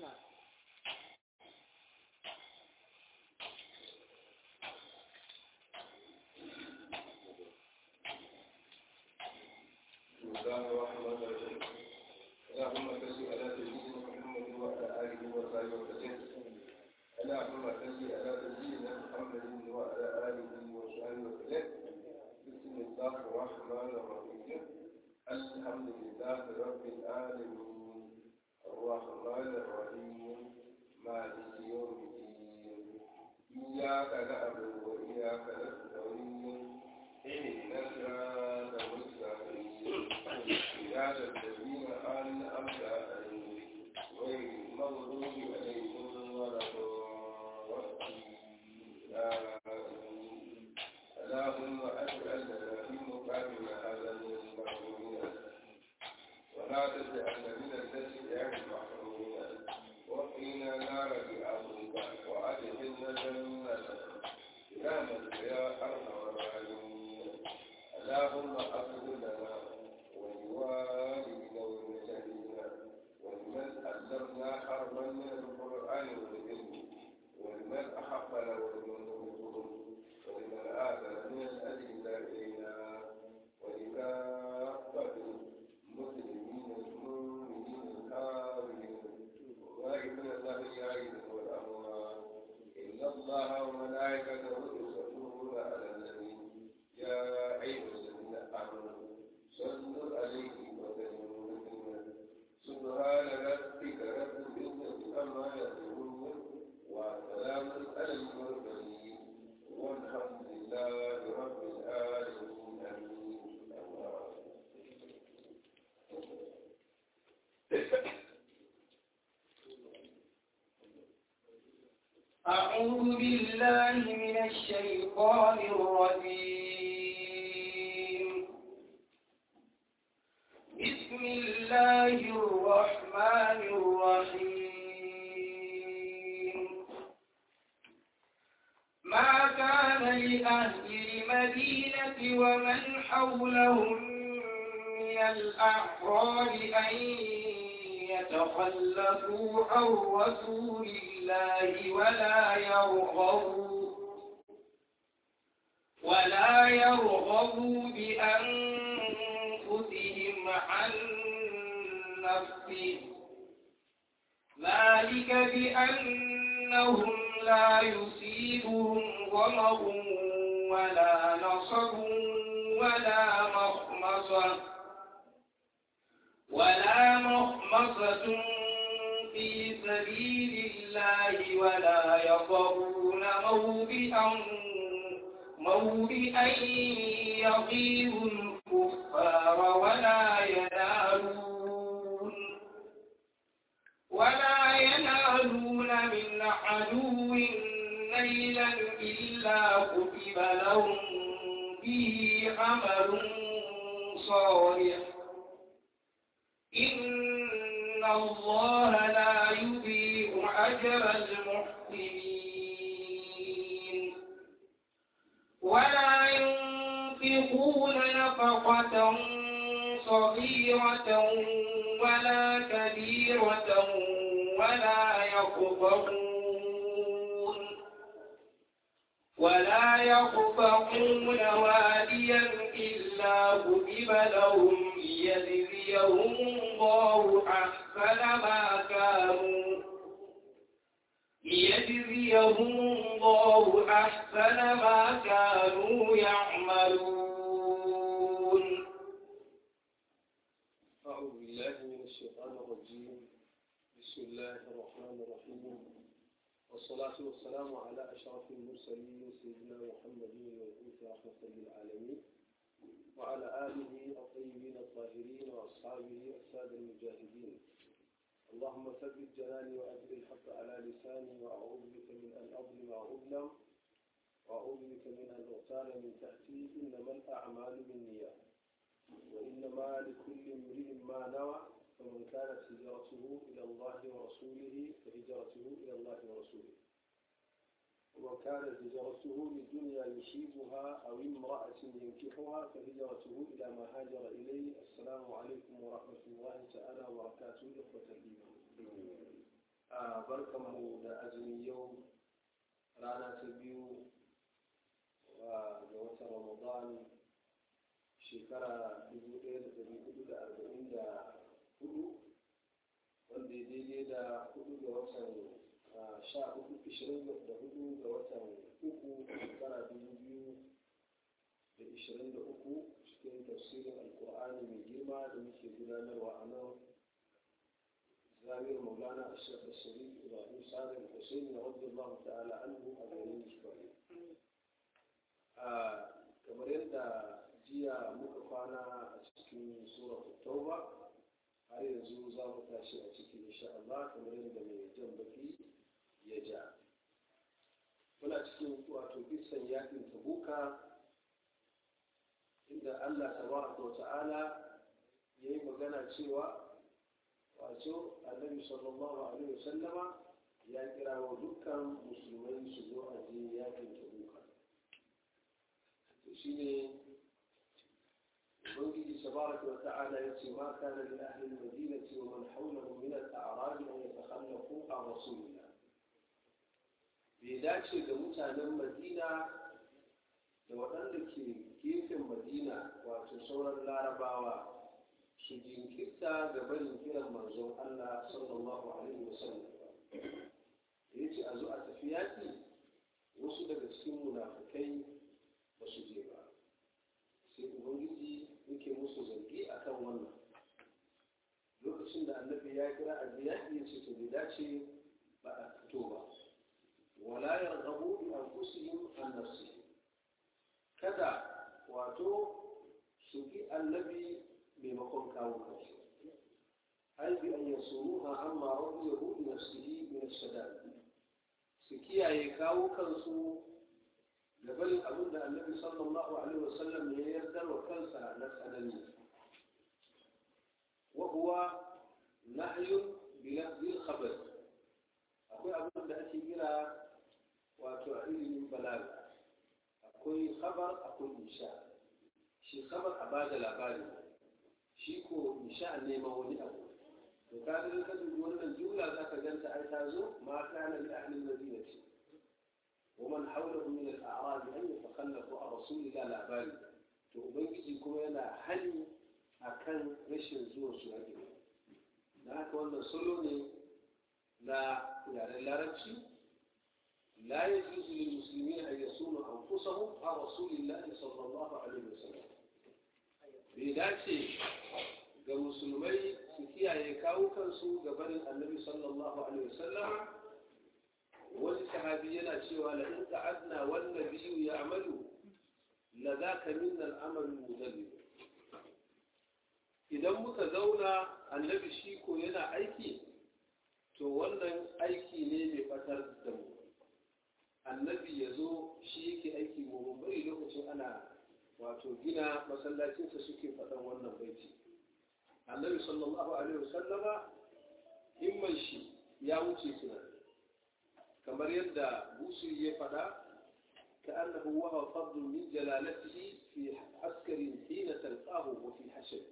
الله الرحمن الرحيم اللهم صل على سيدنا محمد وعلى اله وصحبه وسلم اللهم صل على سيدنا محمد وعلى اله وصحبه وسلم بسم الله الرحمن الرحيم الحمد لله رب العالمين الرحمن الرحيم مالك يوم الدين اياك نعبد واياك نستعين اهدنا الصراط المستقيم صراط الذين انعمت عليهم غير المغضوب عليهم ولا الضالين اللهم اجعلنا في مقامنا هذا من المحرومين ولا تجعلنا من الذين المحرومين وقنا نار بعظمك وادخلنا جنتك يا من يا ارحم الراحمين اللهم اغفر لنا ولوالدنا والمشاهدين ولمن علمنا حرما من القران والعلم ولمن احبنا ولمن نبغضهم ولمن اثر من الاجل الينا ولكافه المسلمين المؤمنين الكافرين وائمنا الاحياء والاموات ان الله وملائكته يصلون على النبي يا ايها الذين امنوا صلوا عليه وسلموا تسليما سبحان ربك رب العزه عما يصفون وسلام على المرسلين والحمد لله رب العالمين امين أعوذ بالله من الشيطان الرجيم بسم الله الرحمن الرحيم ما كان لأهل المدينة ومن حولهم من الأعراب أن يتخلفوا عن رسول الله ولا يرغبوا ولا يرغبوا بأنفسهم عن نفسه ذلك بأنهم لا يصيبهم ظمأ ولا نصب ولا مخمصة ولا مخمصة في سبيل الله ولا يطرون موبئا موبئا يغيظ الكفار ولا ينالون ولا ينالون من عدو نيلا إلا كتب لهم به عمل صالح إن الله لا يضيع أجر المحسنين ولا ينفقون نفقة صغيرة ولا كبيرة ولا يقطعون ولا يقطعون واديا إلا كتب لهم ليجزيهم الله أحسن ما كانوا ليجزيهم الله أحسن ما كانوا يعملون أعوذ بالله من الشيطان الرجيم بسم الله الرحمن الرحيم والصلاة والسلام على أشرف المرسلين سيدنا محمد المبعوث رحمة للعالمين وعلى آله الطيبين الطاهرين وأصحابه السادة المجاهدين اللهم ثبت جناني وأجل الحق على لساني وأعوذ بك من أن أظلم أو أظلم وأعوذ بك من أن أغتال من تحتي إنما الأعمال بالنيات وإنما لكل امرئ ما نوى فمن كانت هجرته إلى الله ورسوله فهجرته إلى الله ورسوله ومن كانت هجرته لدنيا يصيبها أو امرأة ينكحها فهجرته إلى ما هاجر إليه السلام عليكم ورحمة الله تعالى وبركاته إخوة الإيمان barkanmu da azumi yau rana ta biyu ga watan ramadan shekara 1444 wanda ya daidai da hudu ga watan sha hudu ishirin da hudu ga watan uku shekara dubu biyu da ishirin da uku cikin tafsirin alkur'ani mai girma da muke gudanarwa a nan zamiyar maulana a shekar sharif ibrahim salim hussein na wadda allah ta'ala anhu a garin shugaba kamar yadda jiya muka kwana a cikin suratul tauba har yanzu za mu tashi a cikin insha Allah kamar yadda mai jan baki ya ja muna cikin wato kisan yakin tabuka inda Allah tabaraka wa ta'ala ya yi magana cewa wato annabi sallallahu alaihi wasallama ya kira wa dukkan musulmai su zo a je yakin tabuka to shine ubangiji tabaraka wa ta'ala yace ma kana li ahli al-madinati wa man hawlahum min al-a'rab an yatakhallafu an rasulillah bai dace ga mutanen madina da waɗanda ke gefen madina wato sauran larabawa su jinkirta ga barin kiran manzon Allah sallallahu alaihi wasallam ya ce a zo a tafi yaƙi wasu daga cikin munafukai ba su je ba sai ubangiji yake musu zargi a kan wannan lokacin da annabi ya kira a yaƙi ya ce to bai dace ba a fito ba wala yarghabu bi anfusihim an nafsihim kada wato su bi annabi maimakon kawo kansu ai bi an yasuruha amma radiyahu bi nafsihi min ash-shada'id su kiyaye kawo kansu da barin abin da annabi sallallahu alaihi wasallam ya yardar wa kansa na tsanani wa huwa nahyun bi lafzil khabar akwai abin da ake kira wato a ilimin balaga akwai khabar akwai insha shi khabar a bada labari shi ko insha neman wani abu to ka ga ka dubi wannan jumla za ka ganta ai ta zo ma kana li ahli madinati ومن حوله من الأعراب أن يتخلفوا عن رسول الله لأبالي to ubangiji kuma yana hani akan rashin zuwa su haƙi da haka wannan salo ne na yaren larabci la ya juzu lil musulmi an yasunu anfusahum a rasulillahi sallallahu alaihi wasallam bai dace ga musulmai su kiyaye kawo kansu ga barin annabi sallallahu alaihi wasallam wani sahabi yana cewa la in qa'adna wan nabiyyu ya'malu la zaka minna al-amal mudallil idan muka zauna annabi shi ko yana aiki to wannan aiki ne mai fatar da mu annabi ya zo shi yake aiki mu bari lokacin ana wato gina masallacinsa suke faɗan wannan baiti annabi sallallahu alaihi wasallama himman shi ya wuce tunani kamar yadda busiri ya faɗa كأنه وهو فضل من جلالته في عسكر حين تلقاه وفي حشر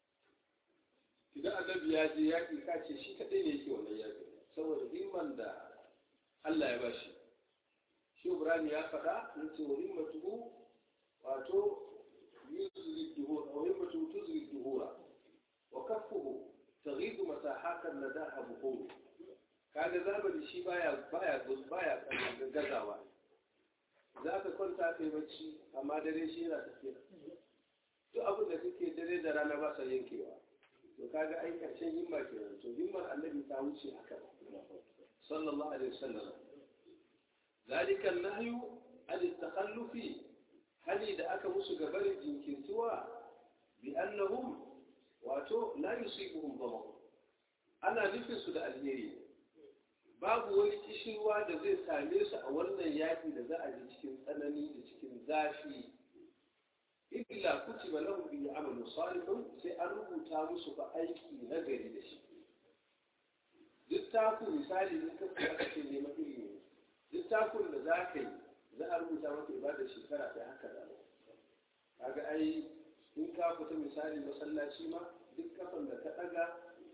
إذا النبي يجي يأتي كاتي شي كدين يكي ولا يأتي سوى همman da Allah ya bashi shi Ibrahim ya faɗa yace wa himmatuhu wato yuzri duhur wa himmatuhu tuzri duhura wa kaffuhu taghidu masahatan nadaha buhur kaga zamani shi baya baya baya gazawa za ka kwanta ka yi bacci amma dare shi yana tafiya to abin da kake dare da rana ba sa yankewa to kaga ai karshen himma kenan to himmar annabi ta wuce haka sallallahu alaihi wasallam zalika nahyu an takhallufi hali da aka musu gabarin jinkirtuwa bi annahum wato la yusibuhum dhamar ana nufin su da alheri babu wani kishirwa da zai same su a wannan yaƙi da za a ji cikin tsanani da cikin zafi illa kutiba lahum bi amalu salihun sai an rubuta musu fa aiki na gari da shi duk taku misali in ka kuma ce neman ilimi duk takun da za ka yi za a rubuta maka ibada shekara ta haka da kaga ai in ka fita misali masallaci ma duk kafan da ka ɗaga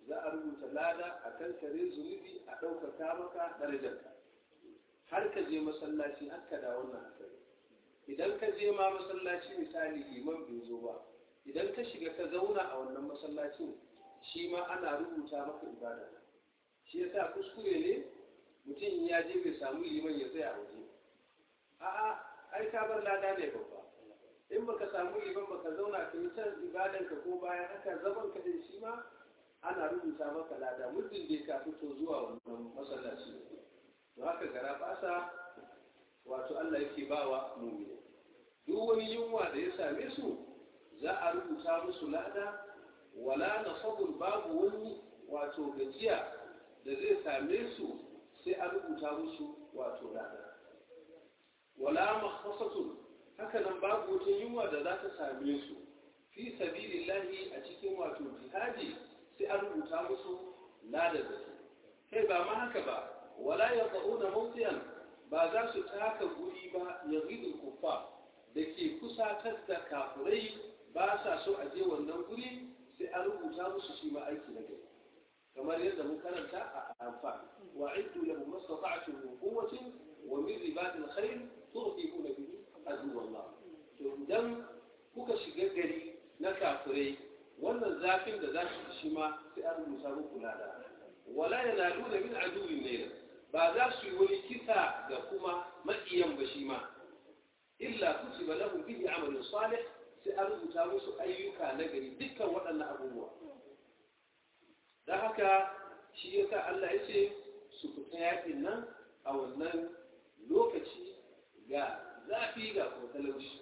za a rubuta lada a kan kare zunubi a ɗaukaka maka darajarka har ka je masallaci har ka da wannan hasari idan ka je ma masallaci misali liman bai zo ba idan ka shiga ka zauna a wannan masallacin shi ma ana rubuta maka ibada shi yasa kuskure ne mutum ya je bai samu liman ya tsaya a waje a'a ai ka bar lada ne babba in baka samu liman baka zauna ka yi can ibadan ka ko bayan haka zaman ka din shi ma ana rubuta maka lada muddin da ka fito zuwa wannan masallaci to haka gara basa wato Allah yake bawa mu'mini duk wani yunwa da ya same su za a rubuta musu lada wala nasabun babu wani wato gajiya da zai same su sai a rubuta musu wato lada wala makhasatun haka nan babu wata yunwa da za ta same su fi sabilillahi a cikin wato jihadi sai a rubuta musu lada da su kai ba ma haka ba wala yaquna mawdiyan ba za su taka guri ba yaghidul kuffar da ke kusatar da kafirai ba sa so a je wannan guri sai an rubuta musu shi ma aiki na gari kamar yadda mun karanta a anfa wa iddu lahum mastata'tum min quwwatin wa min ribatil khayr turhibuna bihi adu wallah to idan kuka shiga gari na kafirai wannan zafin da za su shi ma sai an rubuta muku lada wala yanaluna min aduwwin naira ba za su yi wani kisa ga kuma maƙiyan ba shi ma illa kutiba lahum bihi amalun salih sai an rubuta musu ayyuka na gari dukkan waɗannan abubuwa don haka shi ya sa Allah ya ce su fita yaƙin nan a wannan lokaci ga zafi ga kuma talauci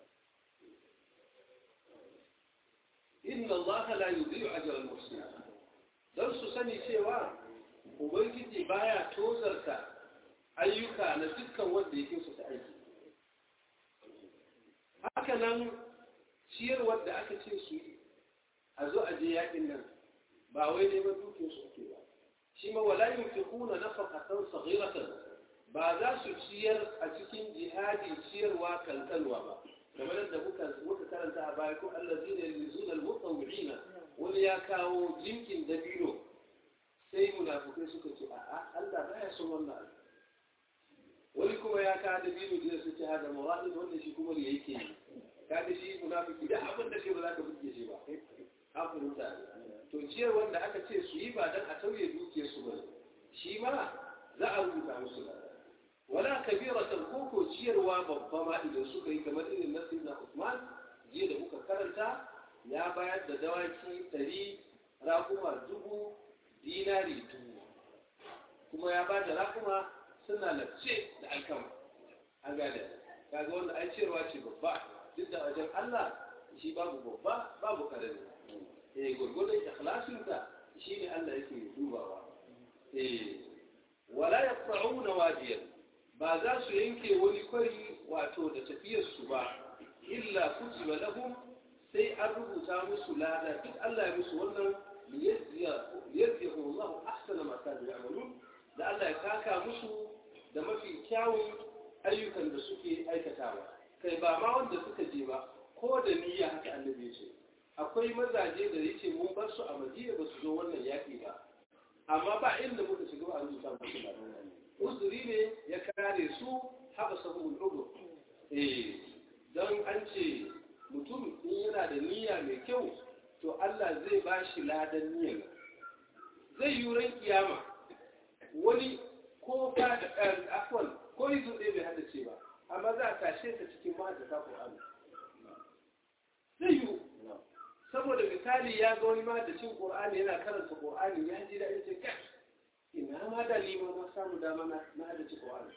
inna Allah la yudhi'u ajra al-muhsinin dan su sani cewa ubangiji baya tozarta ayyuka na dukkan wanda yake su ta aiki haka nan ciyarwar da aka ce su yi a zo a je yakin nan ba wai neman dukiyar su ake ba shi ma wala yunfiquna nafaqatan saghiratan ba za su ciyar a cikin jihadi ciyarwa kankanwa ba kamar da muka muka karanta a baya ko allazina yuzuna almutawwi'ina wani ya kawo jinkin dabino sai munafikai suka ce a'a Allah baya son wannan wani kuma ya kawo dabino da su ce hada mawa'id wanda shi kuma ne yake yi kaga shi munafiki da abin da kai ba za ka buge shi ba an fahimta to ciyar wanda aka ce su yi ba dan a tauye dukiyar su ba shi ma za a rubuta musu da wala kabiratan ko ko ciyarwa babba ma idan suka yi kamar irin na sayyidina Usman jiya da muka karanta ya bayar da dawaki ɗari rakuma dubu dinari dubu kuma ya ba da rakuma suna lafce da alkama an gada kaga wanda ai ciyarwa ce babba duk da wajen Allah shi babu babba babu karami eh gurgurdan ikhlasin ka shine Allah yake dubawa eh wala yaqta'una wadiyan ba za su yanke wani kwari wato da tafiyar su ba illa kutiba lahum sai an rubuta musu lada duk Allah ya musu wannan liyajziyahu Allah ahsana ma kanu ya'malun da Allah ya kaka musu da mafi kyawun ayyukan da suke aikatawa kai ba ma wanda suka je ba ko da niyya haka annabi ya ce akwai mazaje da ya ce mun bar su a madina ba su zo wannan yaƙi ba amma ba inda muka shiga ba a rubuta musu ba uzuri ne ya kare su haɓa sabon ugu eh don an ce mutum in yana da niyya mai kyau to Allah zai ba shi ladan niyyar zai yi ran kiyama wani ko ka da afwan ko yi zuɗe bai hada ce ba amma za a tashe ka cikin ma'aikata Qur'ani zai yi saboda misali ya ga wani mahaddacin Qur'ani yana karanta Qur'ani ya ji da yace kai ina ma da lima ma samu dama na na haddace Qur'ani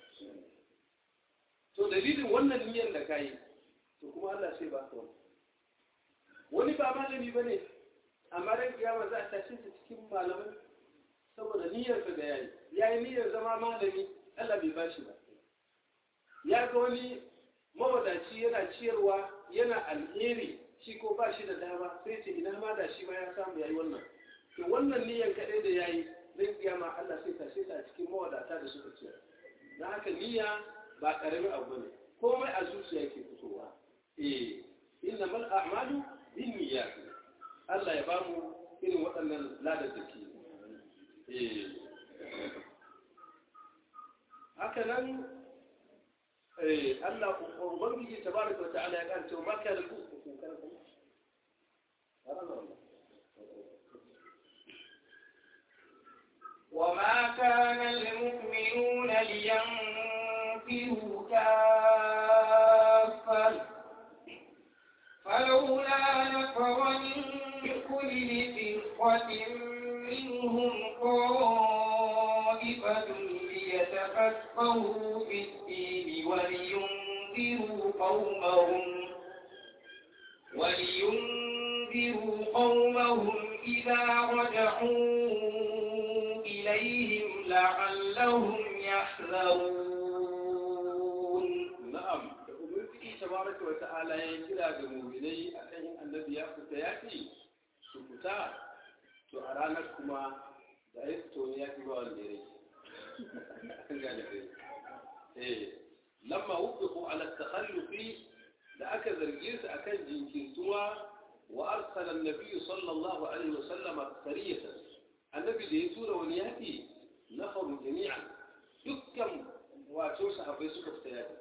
to dalilin wannan niyyar da kai to kuma Allah sai ba ka wani wani ba malami bane amma ran kiyama za a tashe ta cikin malamai saboda niyyar ka da yayi yayi niyyar zama malami Allah bai bashi ba ya ga wani mawadaci yana ciyarwa yana alheri shi ko ba shi da dama sai ce idan ma da shi ma ya samu yayi wannan to wannan niyyar kaɗai da yayi zai kiyama Allah sai tashe ta a cikin mawadata da suka ciyar dan haka niyya ba karamin abu ne komai a zuciya yake fitowa eh innamal a'malu binniyat Allah ya bamu irin waɗannan ladaddaki eh haka nan eh Allah ubangiji tabaraka wa ta'ala ya kanta ma kana ku وما كان المؤمنون لينفروا كافة فلولا نفر من كل فرقة منهم طائفة ليتفقهوا في الدين ولينذروا قومهم ولينذروا قومهم إذا رجعوا إليهم لعلهم يحذرون na'am da ubangiji tabaraka wa ta'ala ya kira ga mu'minai akan yin annabi ya fita yaki su fita to a ranar kuma da ya fito ne ya fi ba wanda ya rage gane dai eh lamma wuqifu ala takhallufi da aka zarge su akan jinkirtuwa wa arsala an-nabiy sallallahu alaihi wa sallam sariyatan annabi da ya tura wani yaki nafaru jami'an dukkan wato sahabbai suka fita yaki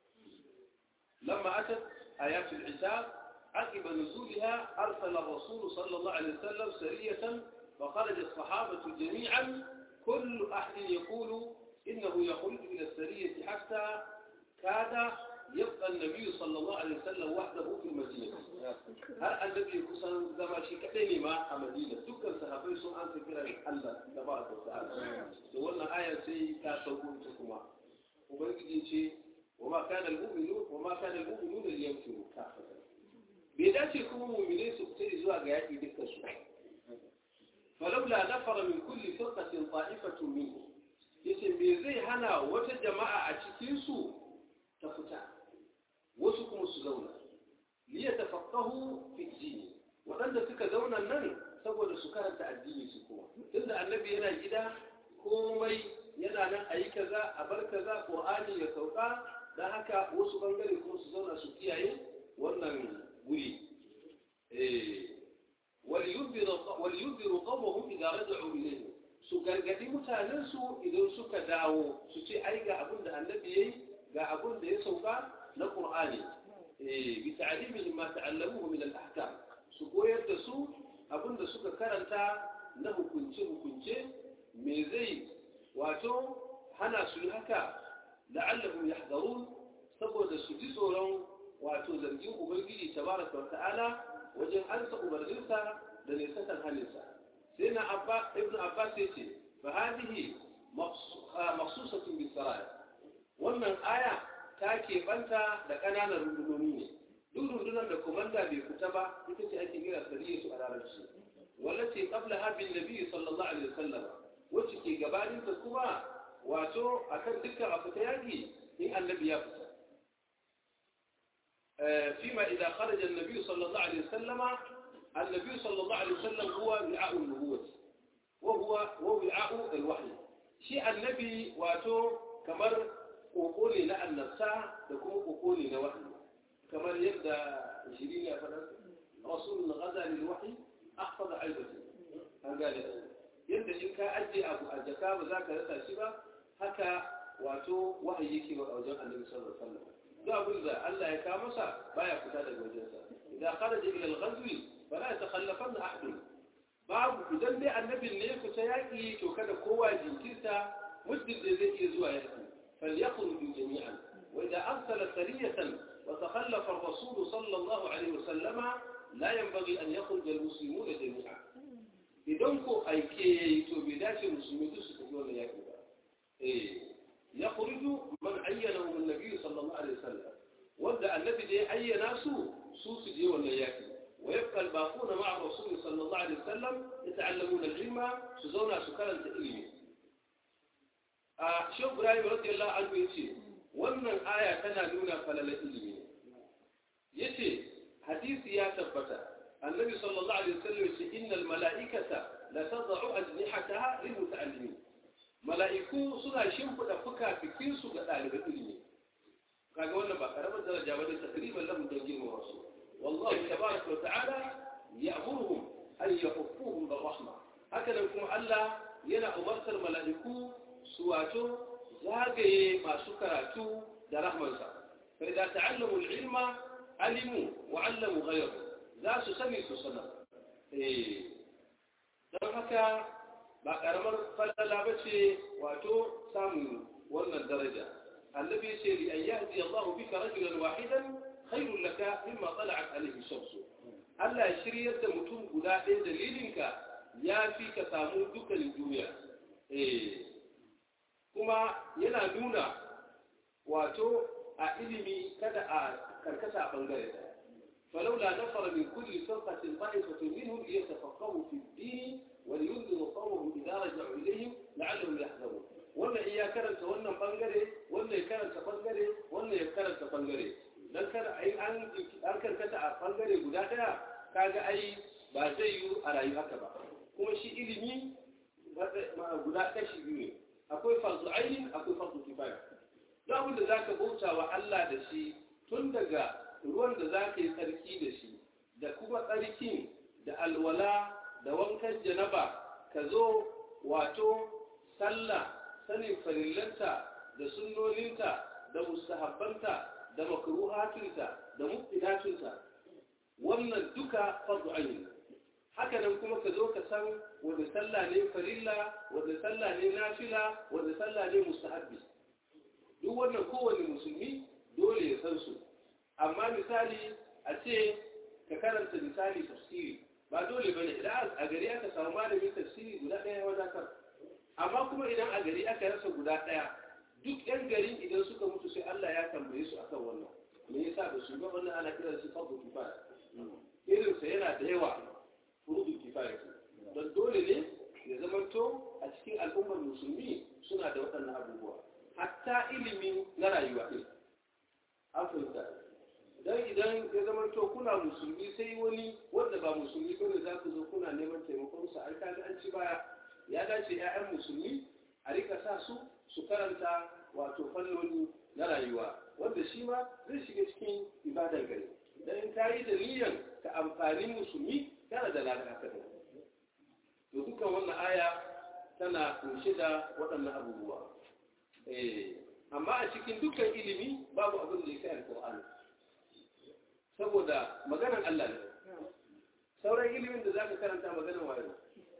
لما أتت آيات العتاب عقب نزولها أرسل الرسول صلى الله عليه وسلم سرية فخرج الصحابة جميعا كل أحد يقول إنه يخرج إلى السرية حتى كاد يبقى النبي صلى الله عليه وسلم وحده في المدينة هل النبي يكون زما شيء كدني ما المدينة دكان صحابي سو أنت كلا الله تبارك وتعالى wannan آية sai ta sauko ta kuma ubangiji ce وما كان المؤمنون وما كان المؤمنون لينفروا كافة bai dace kuma mu'mine su fita zuwa ga yaƙi dukkan su falaula nafara min kulli firqatin ta'ifatun minhum yace me zai hana wata jama'a a cikin su ta fita wasu kuma su zauna li yatafaqahu fi dini wadanda suka zauna nan saboda su karanta addini su kuma tunda annabi yana gida komai yana nan ayi kaza a bar kaza qur'ani ya sauka dan haka wasu bangare kuma su zauna su kiyaye wannan guri waliyunziru qawmahum idza raja'u ilayhi su gargadi mutanen su idan suka dawo su ce ai ga abin da annabi yayi ga abin da ya sauka na qur'ani bi ta'limihim ma ta'allamuhu min al-ahkam su koyar da su abin da suka karanta na hukunce hukunce me zai wato hana su haka la'allahum yahdharun saboda su ji tsoron wato zargin ubangiji tabaraka wa ta'ala wajen ansa umarninsa da nisantar halinsa sai na abba ibn abbas ya ce fa hadihi maqsusatun bis saraya wannan aya ta ke banta da ƙananan rundunoni ne duk rundunar da komanda bai fita ba ita ce ake kira sariyatu a larabci wallace qabla habin nabi sallallahu alaihi wasallam wacce ke gabanin ta kuma wato akan dukkan abu ta yaki in annabi ya fita فيما إذا خرج النبي صلى الله عليه وسلم النبي صلى الله عليه وسلم هو وعاء النبوة وهو ووعاء الوحي شيء النبي واتو كمر قوقولي لا النفساء تكون قوقولي لا وحي كمر يبدأ شيرين يا فلان رسول غزا للوحي أحفظ عيبته قال yadda in ka ajiye abu a jaka ba za ka rasa shi ba haka wato wahayi yake wa wajen annabi sallallahu alaihi wasallam duk abin da Allah ya kawo masa baya fita daga wajensa idan kharaja ila al-ghazwi fala yatakhallafanna ahad babu idan dai annabin ne ya fita yaki to kada kowa jinkirta muddin da zai iya zuwa yaki falyakhruju jami'an wa idza arsala sariyatan wa takhallafa ar-rasul sallallahu alaihi wasallama la yanbaghi an yakhruja al-muslimuna jami'an idan ko aike yayi to bai dace musulmi duk su tafi wannan yaki ba eh يخرج من عينه النبي صلى الله عليه وسلم وابدا النبي دي عين سو سو سجي ولا ياكل ويبقى الباقون مع الرسول صلى الله عليه وسلم يتعلمون العلم سزونا سكالا تقليمي آه شوف ابراهيم رضي الله عنه يتي wannan aya tana nuna falalar ilimi yace hadisi ya tabbata annabi sallallahu alaihi wasallam yace innal mala'ikata la tad'u ajnihataha lil muta'allimin mala'iku suna shimfiɗa fuka-fikinsu ga ɗaliban ilimi kaga wannan ba karamar daraja ba da takriban lahum don girma wasu wallahu tabaraka wa ta'ala ya'muruhum ay yahuffuhum bir rahma haka nan kuma Allah yana umartar mala'iku su wato zagaye masu karatu da rahmansa fa idza ta'allamu al-ilma alimu wa 'allamu ghayrahu za su sani su sanar eh don haka ba karamar falala bace wato samun wannan daraja annabi ce li an yahdi Allah bika rajulan wahidan khairul laka mimma tala'at alayhi shamsu Allah ya shiryar da mutum guda ɗaya dalilinka ya fi ka samu dukkanin duniya eh kuma yana nuna wato a ilimi kada a karkasa a bangare daya فلولا نفر من كل فرقة طائفة منهم ليتفقهوا في الدين ولينذروا قومهم إذا رجعوا إليهم لعلهم يحذرون wannan iya karanta wannan bangare wannan ya karanta bangare wannan ya karanta bangare dan kada ai an an karkata a bangare guda daya kaga ai ba zai yi a rayu haka ba kuma shi ilimi guda kashi biyu ne akwai farzu ainin akwai farzu kifaya duk abin da zaka bauta wa Allah da shi tun daga ruwan da zaka yi tsarki da shi da kuma tsarkin da alwala da wankan janaba ka zo wato sallah sanin farillanta da sunnoninta da mustahabbanta da makruhatunta da mubtidatunta wannan duka fardu ayin haka nan kuma ka zo ka san wanda sallah ne farilla wanda sallah ne nafila wanda sallah ne mustahabbi duk wannan kowane musulmi dole ya san su amma misali a ce ka karanta misali tafsiri ba dole bane idan a gari aka samu malamin tafsiri guda ɗaya wadatar amma kuma idan a gari aka rasa guda ɗaya duk yan garin idan suka mutu sai Allah ya tambaye su akan wannan me yasa da su ga wannan ana kiran su fardu kifaya irin sa yana da yawa furdu kifaya don dole ne ya zamanto a cikin al'ummar musulmi suna da waɗannan abubuwa hatta ilimin na rayuwa ɗin an fahimta don idan ya zamanto kuna musulmi sai wani wanda ba musulmi bane za ku zo kuna neman taimakon sa ai kaga an ci baya ya dace 'ya'yan musulmi a rika sa su su karanta wato fannoni na rayuwa wanda shi ma zai shiga cikin ibadar gari dan in ka yi da niyyar ka amfani musulmi kana da ladan haka to dukkan wannan aya tana kunshe da waɗannan abubuwa eh amma a cikin dukkan ilimi babu abin da ya kai alqur'ani saboda maganar Allah ne sauran ilimin da zaka karanta maganar waye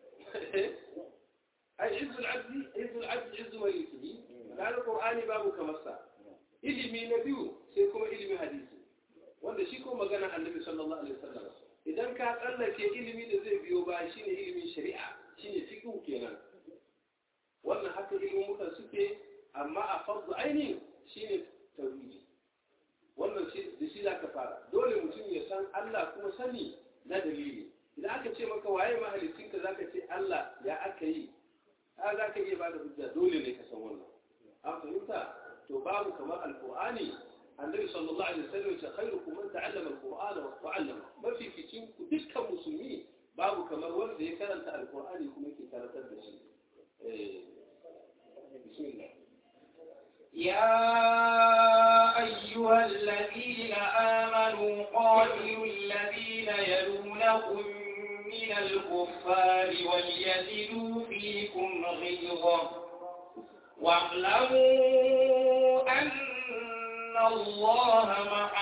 ai izzul abdi izzul abdi izzu malikihi kana qur'ani babu kamar sa ilimi na biyu sai kuma ilimin hadisi wanda shi ko magana annabi sallallahu alaihi wasallam idan ka tsallake ilimi da zai biyo ba shine ilimin shari'a shine fiqh kenan wannan haka ilimin suke amma a fardu aini shine tauhidi wannan shi da shi zaka fara dole mutum ya san Allah kuma sani na dalili idan aka ce maka waye mahalicinka zaka ce Allah ya aka yi a za ka iya ba da hujja dole ne ka san wannan an fahimta to babu kamar alqur'ani annabi sallallahu alaihi wasallam ya khairukum man ta'allama alqur'ana wa ta'allama mafi cikin ku dukkan musulmi babu kamar wanda ya karanta alqur'ani kuma yake karantar da shi eh bismillah يا أيها الذين آمنوا قاتلوا الذين يلونكم من الكفار وليجدوا فيكم غيظة واعلموا أن الله مع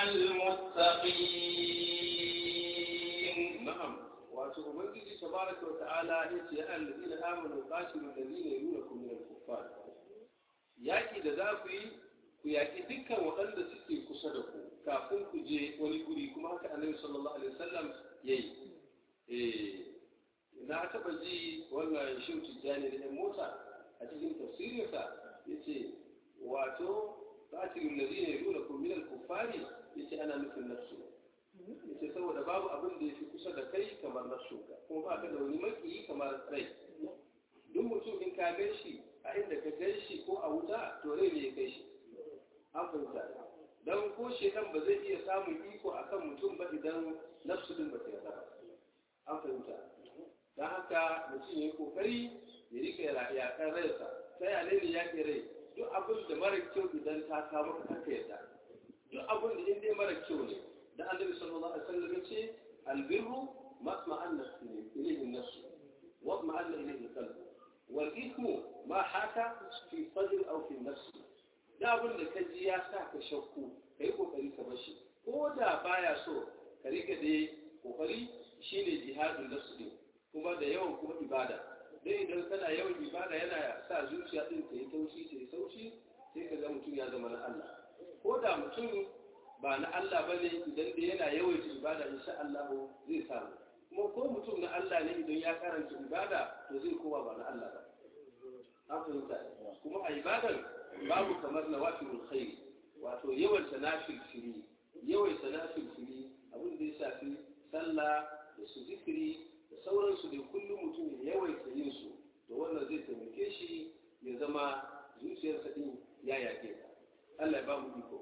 المتقين نعم وأتوبنجي تبارك وتعالى يا الذين آمنوا قاتلوا الذين يلونكم من الكفار yaki da za ku yi ku yaki dukkan waɗanda suke kusa da ku kafin ku je wani guri kuma haka annabi sallallahu alaihi wasallam yayi eh na taɓa ji wannan shehu tijjani da yan mota a cikin tafsirinsa yace wato qatilul ladina yalunakum min al-kuffari yace ana nufin nafsu yace saboda babu abin da yafi kusa da kai kamar nafsunka kuma ba ka da wani makiyi kamar rai duk mutum in ka gan shi a inda ka gan shi ko a wuta to rai ne ya kai shi an fahimta don ko shekan ba zai iya samun iko akan mutum ba idan nafsu din ba ta yarda ba an fahimta don haka mutum ya yi kokari ya rika yakan rayarsa ta yane ne ya ke rai duk abin da mara kyau idan ta samu ka kanka yarda duk abin da in dai mara kyau ne da annabi sallallahu alaihi wasallam ya ce albirru ما اطمأن إليه النفس واطمأن إليه القلب والإثم ما حاك في الصدر أو في النفس da abin da ka ji ya sa ka shakku ka yi kokari ka bashi ko da baya so ka rika da kokari shine jihadin nafsu din kuma da yawan kuma ibada dai idan kana yawan ibada yana sa zuciya din ta yi taushi ta yi saushi sai ka ga mutum ya zama na Allah ko da mutum ba na Allah ba ne idan da yana yawaita ibada insha Allah zai samu kuma ko mutum na Allah ne idan ya karanta ibada to zai kowa ba na Allah ba an fahimta kuma a ibadan babu kamar na wafirul khairi wato yawan tanafil fili yawan tanafil fili abin da ya shafi sallah da su zikiri da sauransu da kullum mutum ya yawaita yin su to wannan zai taimake shi ya zama zuciyarsa din ya yake ta Allah ya ba mu iko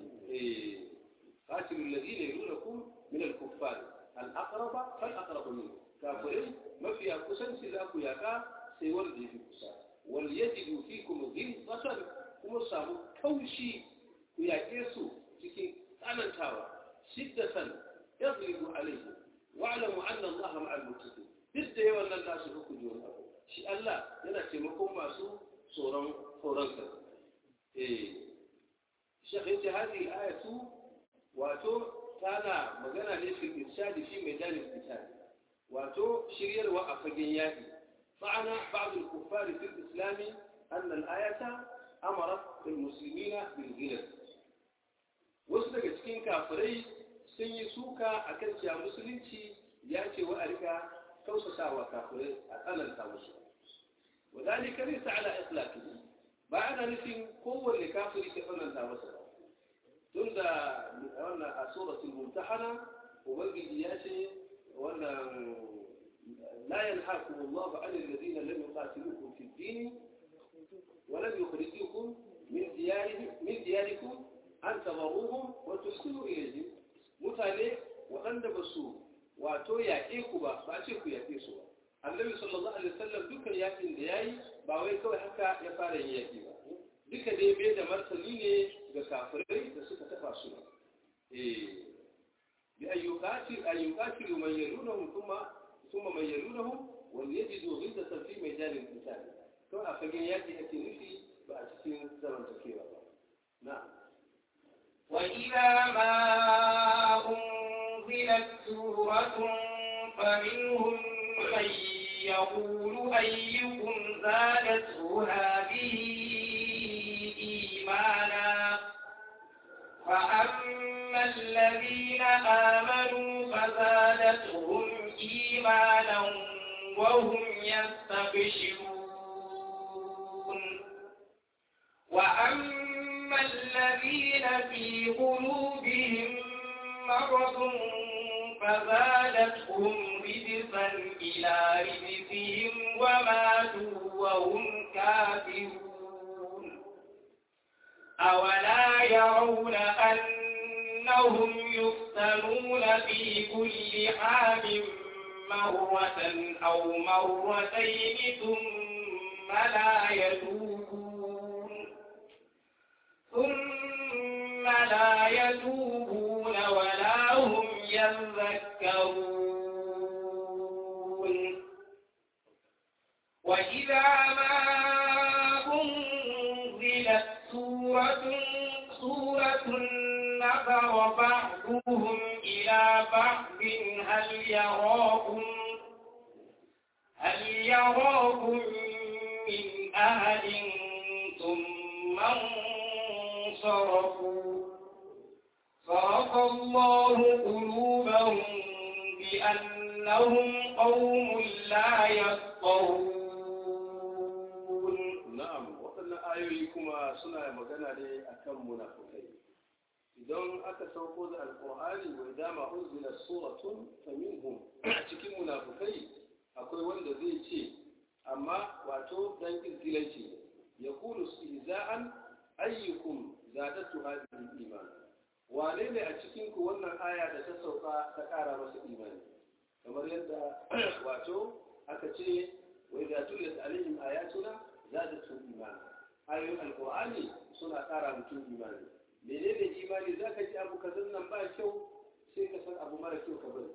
eh qatilul ladina yalunakum min al-kuffar al-aqraba fal aqrabu minkum kafirai mafiya kusanci za ku yaka sai wanda ya fi kusa wal yajidu fikum ghilzatan kuma samu kaushi ku yaƙe su cikin tsanantawa shiddatan yadribu alayhi wa'lamu anna allaha ma'al muttaqin duk da yawan nan nasu ku ji wani abu shi Allah yana taimakon masu tsoron tsoron sa eh shekh yace hadi ayatu wato tana magana ne fi irshadi fi maidanin qitali wato shiryarwa a fagen yaki فعن بعض الكفار في الإسلام أن الآية أمرت المسلمين بالغلب wasu daga cikin kafirai sun yi suka a kan cewa musulunci ya ce wa a rika kausatawa kafirai a tsananta musu wadalika laysa ala itlaqi ba ana nufin kowanne kafiri ka tsananta masa ba tun da wannan a suratul mumtahana ubangiji ya ce wannan لا ينهاكم الله عن الذين لم يقاتلوكم في الدين ولم يخرجوكم من ديارهم من دياركم أن تبروهم وتحسنوا إليهم mutane waɗanda ba su wato yaƙe ku ba ba ce ku yaƙe su ba annabi sallallahu alaihi wasallam dukkan yaƙin da yayi ba wai kawai haka ya fara yin yaƙi ba duka dai bai da martani ne ga kafirai da suka taɓa su ba eh bi ayyukati ayyukati man yalunahum thumma ثم من يلونهم وليجدوا غلظة في ميدان القتال كما أفجن يأتي أتي نفي بأتسين زمن تكيرا نعم وإذا ما أنزلت سورة فمنهم من يقول أيكم زادته هذه إيمانا فأما الذين آمنوا فزادتهم إيمانا وهم يستبشرون وأما الذين في قلوبهم مرض فزادتهم رجسا إلى رجسهم وماتوا وهم كافرون أولا يرون أنهم يفتنون في كل عام مرة أو مرتين ثم لا يتوبون ثم لا يتوبون ولا هم يذكرون وإذا ما أنزلت سورة سورة نظر بعضهم إلى بعض هل يراكم هل يراكم من أهل ثم انصرفوا صرف الله قلوبهم بأنهم قوم لا يفقهون na'am waɗannan ayoyi kuma suna magana ne akan munafukai idan aka sauko da alƙur'ani wa dama unzila suratun faminhum cikin munafukai akwai wanda zai ce amma wato dan izgilanci ya kulu istihza'an ayyukum zadatu hadhihi iman wane ne a cikin ku wannan aya da ta sauka ta ƙara masa imani kamar yadda wato aka ce wa idza tuliyat alaihim ayatuna zadatu iman ayoyin alqur'ani suna ƙara mutum imani menene imani zaka ji abu kazan nan ba kyau sai ka san abu mara kyau ka bari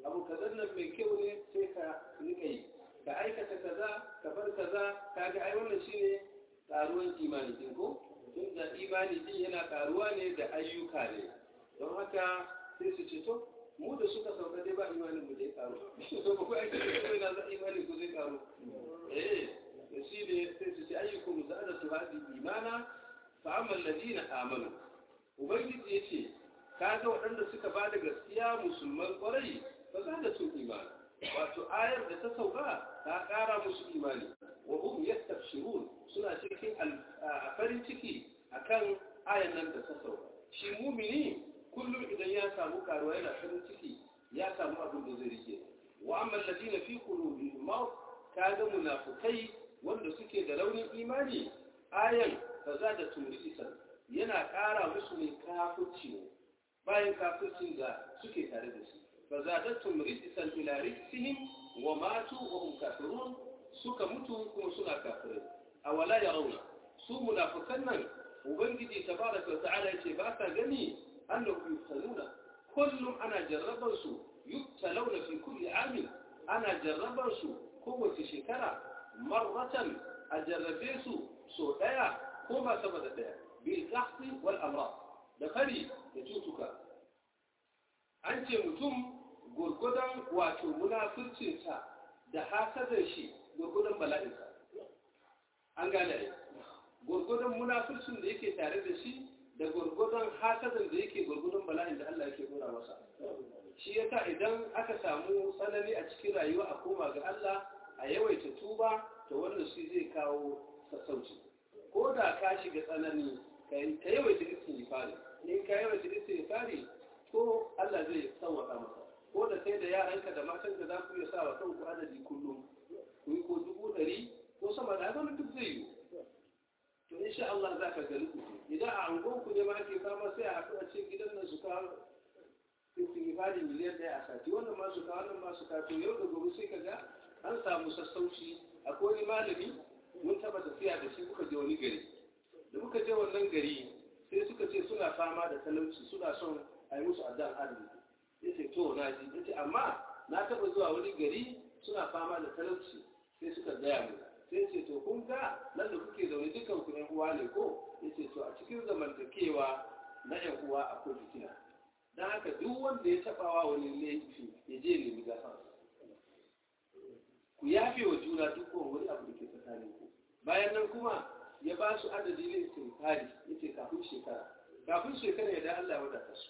abu kazan nan mai kyau ne sai ka rika yi ka aikata kaza ka bar kaza kaga ai wannan shine karuwan imani din ko tunda imani din yana karuwa ne da ayyuka ne don haka sai su ce to mu da suka sauka dai ba imanin mu dai karu to ba ku aiki da kai na za imanin ku zai karu eh da shi ne sai su ce ayyukum zadatu hadi imana fa amma alladina amanu ubangiji yace kaga waɗanda suka ba da gaskiya musulman kwarai ba za da su imani wato ayar da ta sauka ta ƙara musu imani wa hum yastabshirun suna cikin a farin ciki akan ayar nan da ta sauka shi mumini kullum idan ya samu karuwa yana farin ciki ya samu abin da zai rike wa amma alladina fi qulubihim marad kaga munafikai wanda suke da raunin imani ayan kaza da tumrisan yana ƙara musu ne kafirci ne bayan kafircin da suke tare da shi fa zadatum rijsan ila rijsihim wa matu wa hum kafirun suka mutu kuma suna kafirai awala yarawna su munafikan nan ubangiji tabaraka wa ta'ala yace ba sa gani annahu yuftanuna kullum ana jarrabar su yubtalawna fi kulli amin ana jarrabar su kowace shekara marratan a jarrabe su so daya ko ba sama da daya bil qahti wal amrad da fari da cutuka an ce mutum gurgudan wato munafircinsa da hasadar shi gurgudan bala'insa an gane ai gurgudan munafircin da yake tare da shi da gurgudan hasadar da yake gurgudan bala'in da Allah yake nuna masa shi yasa idan aka samu tsanani a cikin rayuwa a koma ga Allah a yawaita tuba to wannan shi zai kawo sassauci ko da ka shiga tsanani ka yawaita istighfari in ka yawaita istighfari to Allah zai sauwaka maka ko da kai da yaranka da matanka za ku iya sa wa kanku adadi kullum ku yi ko dubu ɗari ko sama da haka duk zai yi to insha Allah za ka gani ku idan a angon ku ne ma ake fama sai a haɗu a cikin gidan nan su kawo istighfari miliyan ɗaya a sati wannan ma su kawo wannan ma su kawo to yau da gobe sai ka ga an samu sassauci akwai wani malami mun taɓa tafiya da shi kuka je wani gari da muka je wannan gari sai suka ce suna fama da talauci suna son a yi musu addan arziki ya ce to na ji ya ce amma na taɓa zuwa wani gari suna fama da talauci sai suka gaya mu sai ce to kun ga nan da kuke zaune dukan ku yan uwa ne ko ya ce to a cikin zamantakewa na yan uwa akwai fitina don haka duk wanda ya taɓa wa wani laifi ya je nemi gafara ku yafe wa juna duk wani abu da ke tsakanin ku bayan nan kuma ya ba su adadi ne istighfari yace kafin shekara kafin shekara ya da Allah ya wadata su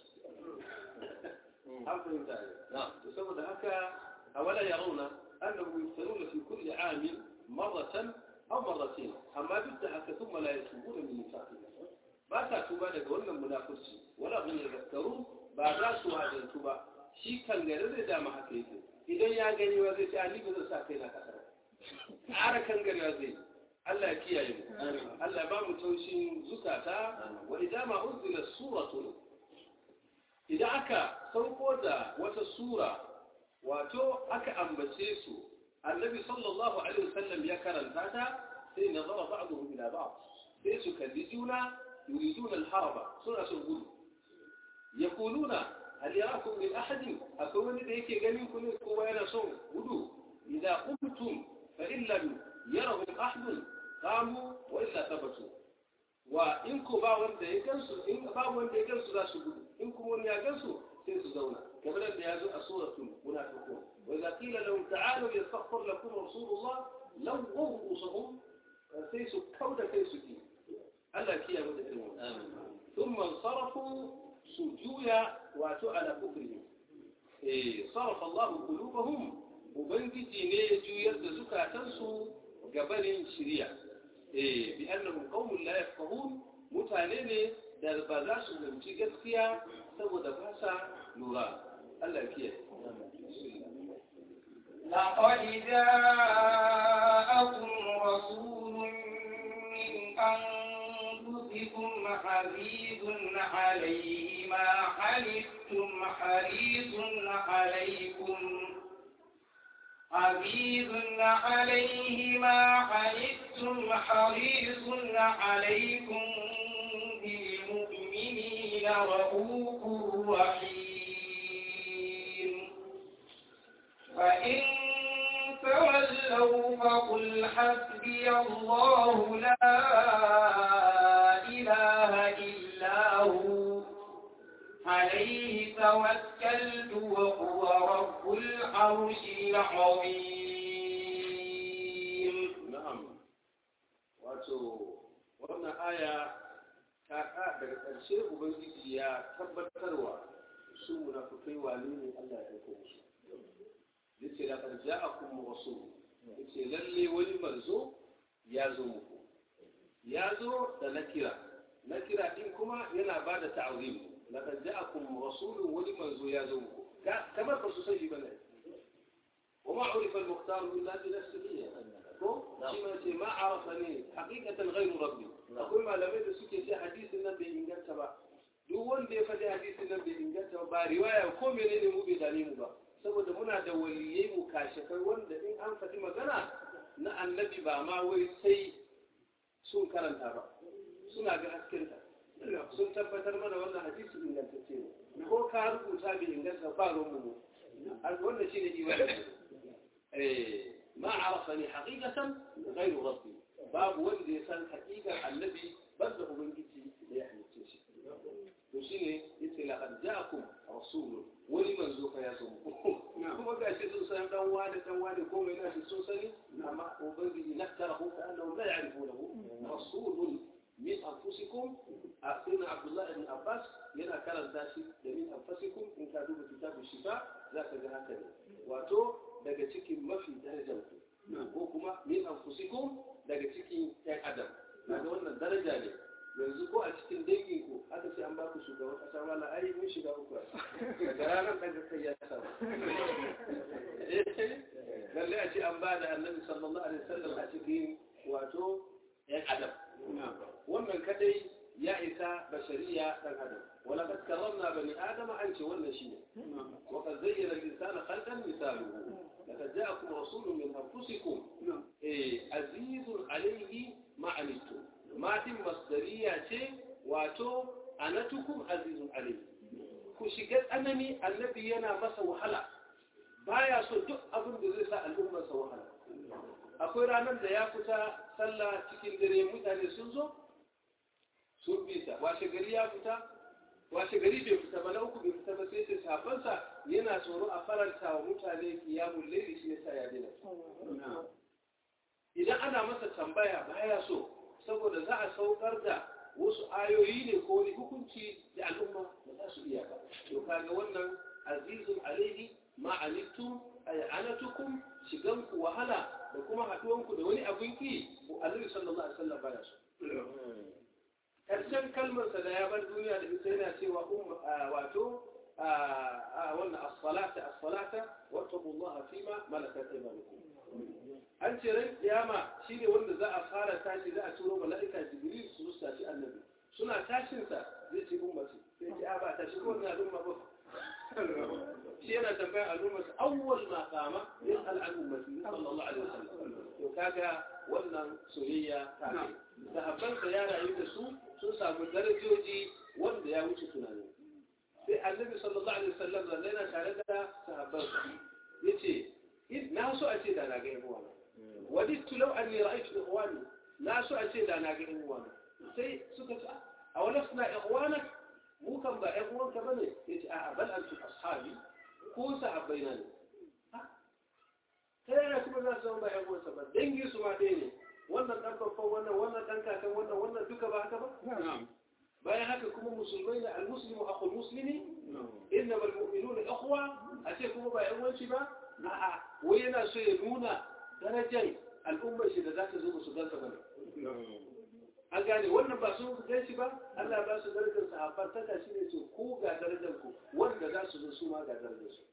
an fahimta ne to saboda haka awala yarawna annahu yuftanuna fi kulli amin marratan aw marratayn amma duk da haka thumma la yatubuna min nifaqihim ba ta tuba daga wannan munafurci wala hum yadhakkarun ba za su wadantu ba shi kan gare zai dama haka yake idan ya gani wa zai ce ni ba zan sa kai na kasar ƙara kan gare zai Allah ya kiyaye mu Allah ya ba mu taushin zukata wa idan ma unzila suratun idan aka sauko da wata sura wato aka ambace su annabi sallallahu alaihi wasallam ya karanta ta sai nazara ba'dhum ila ba'd sai su kalli juna yuriduna al-haraba suna son gudu yaquluna hal yarakum min ahad akwai wani da yake ganin ku ne kowa yana son gudu idza qumtum fa in lam yarahum ahad qamu wa illa tabatu wa in ko ba wanda ya gansu in ba wanda ya gansu za su gudu in kuma wani ya gansu sai su zauna kamar da ya zo a suratul munafiqun wa idza qila lahum ta'alu yastaghfir lakum rasulullah law rusuhum sai su kauda kai su ki Allah kiya mu da irin wannan thumma sarafu sujuya wato ala kufrihim eh sarafa Allah qulubahum ubangiji ne ya juyar da zukatansu gabanin shiriya eh bi annahum qaumun la yafqahun mutane ne da ba za su zanci gaskiya saboda ba sa lura Allah ya kiyaye لقد جاءكم رسول من أنفسكم عزيز عليه ما حلفتم حريص عليكم عزيز عليه ما حلفتم حريص عليكم بالمؤمنين رؤوف رحيم فإن تولوا فقل حسبي الله لا إله إلا هو عليه توكلت وهو رب العرش العظيم na'am wato wannan aya ta ka daga ƙarshe ubangiji ya tabbatarwa su munafikai wane ne Allah ya aiko musu yace da qad ja'akum rasul yace lalle wani manzo ya zo muku ya zo da nakira nakira din kuma yana ba da ta'zim laqad ja'akum rasulun wani manzo ya zo muku kamar ba su san shi bane وما عرف المختار إلا بنفسه ko shi ma ce ma arafa ne hakikatan ghairu rabbi akwai malamai da suke ce hadisin nan bai inganta ba duk wanda ya faɗi hadisin nan bai inganta ba riwaya ko menene mu bai dane mu ba saboda muna da waliyai mu kashefai wanda in an faɗi magana na annabi ba ma wai sai sun karanta ba suna ga haskenta sun tabbatar mana wannan hadisi ingantacce ne ko ka rubuta bai inganta ba ruwan mu wannan shine iwani eh ما عرفني حقيقة غير ربي باب ولد يسال حقيقة النبي بده من جدي ليحمي التنشي وشيني يتي لقد جاءكم رسول ولمن زوك يا زوم kuma ga shi sun san dan wani dan wani ko mai nashi sun sani amma ubangiji naktarahu ka annahu la ya'rifunahu rasulun min anfusikum asina abdullah ibn abbas yana karanta shi da min anfusikum in ka duba kitabun shifa zaka ga haka ne wato daga cikin mafi darajar ku ko kuma min anfusikum daga cikin ƴan adam daga wannan daraja ne yanzu ko a cikin dangin ku aka ce an ba ku shugaban kasa wala ai mun shiga uku daga ranar daga kai ya samu lalle a ce an ba da annabi sallallahu alaihi wasallam a cikin wato ƴan adam wannan kadai ya isa bashariya dan adam ولقد كرمنا بني آدم أنت ولا شيء وقد زين الإنسان خلقا مثاله لقد جاءكم رسول من أنفسكم إيه عزيز عليه ما عنتم ما تم مصدرية شيء واتو أنتكم عزيز عليه كشكت أنني النبي ينا مس وحلا baya so duk abin da zai sa al'ummar sa wahala akwai ranar da ya fita sallah cikin dare mutane sun zo sun bi ta washe gari ya fita washe gari bai fita ba na uku bai fita ba sai sai safansa yana tsoro a faranta wa mutane kiyamun laili shi yasa ya dina idan ana masa tambaya baya so saboda za a saukar da wasu ayoyi ne ko wani hukunci da al'umma ba za su iya ba to kaga wannan azizun alaihi ma anittum ay anatukum shiganku wahala da kuma haduwanku da wani abin ki annabi sallallahu alaihi wasallam baya so karshen kalmarsa da ya bar duniya da ita yana cewa wato wannan as-salata as-salata wattaqullaha fima malakat aymanukum an ce ran kiyama shine wanda za a fara tashi za a turo mala'ika jibril su tashi annabi suna tashin sa zai ce ummati sai ce a ba tashi ko wannan al'umma ba shi yana tambaya al'umma sa awwal ma qama yas'al an ummati sallallahu alaihi wasallam to kaga wannan soyayya ta kai sahabban sa ya rayu da su sun samu darajoji wanda ya wuce tunani sai annabi sallallahu alaihi wasallam da yana tare da sahabbansa yace na so a ce da na ga yan uwana wadittu law anni ra'aytu ikhwani na so a ce da na ga yan uwana sai suka ce a wala suna ikhwana mu kan ba yan uwanka bane yace a'a bal antum ashabi ko sahabbaina ne ta yana kuma za su zama ba yan uwansa ba dangi su ma ɗaya ne wannan ɗan babban wannan wannan ɗan kakan wannan wannan duka ba haka ba bayan haka kuma musulmai da almuslimu akhul muslimi innama almu'minuna ikhwa a ce kuma ba yan wanci ba a'a wai yana so ya nuna darajar al'ummar shi da za ta zo su gansa bane an gane wannan ba sun gan shi ba Allah ba su darajar sahabban ta shi ne ce ko ga darajar ku wanda za su zo su ma ga darajar su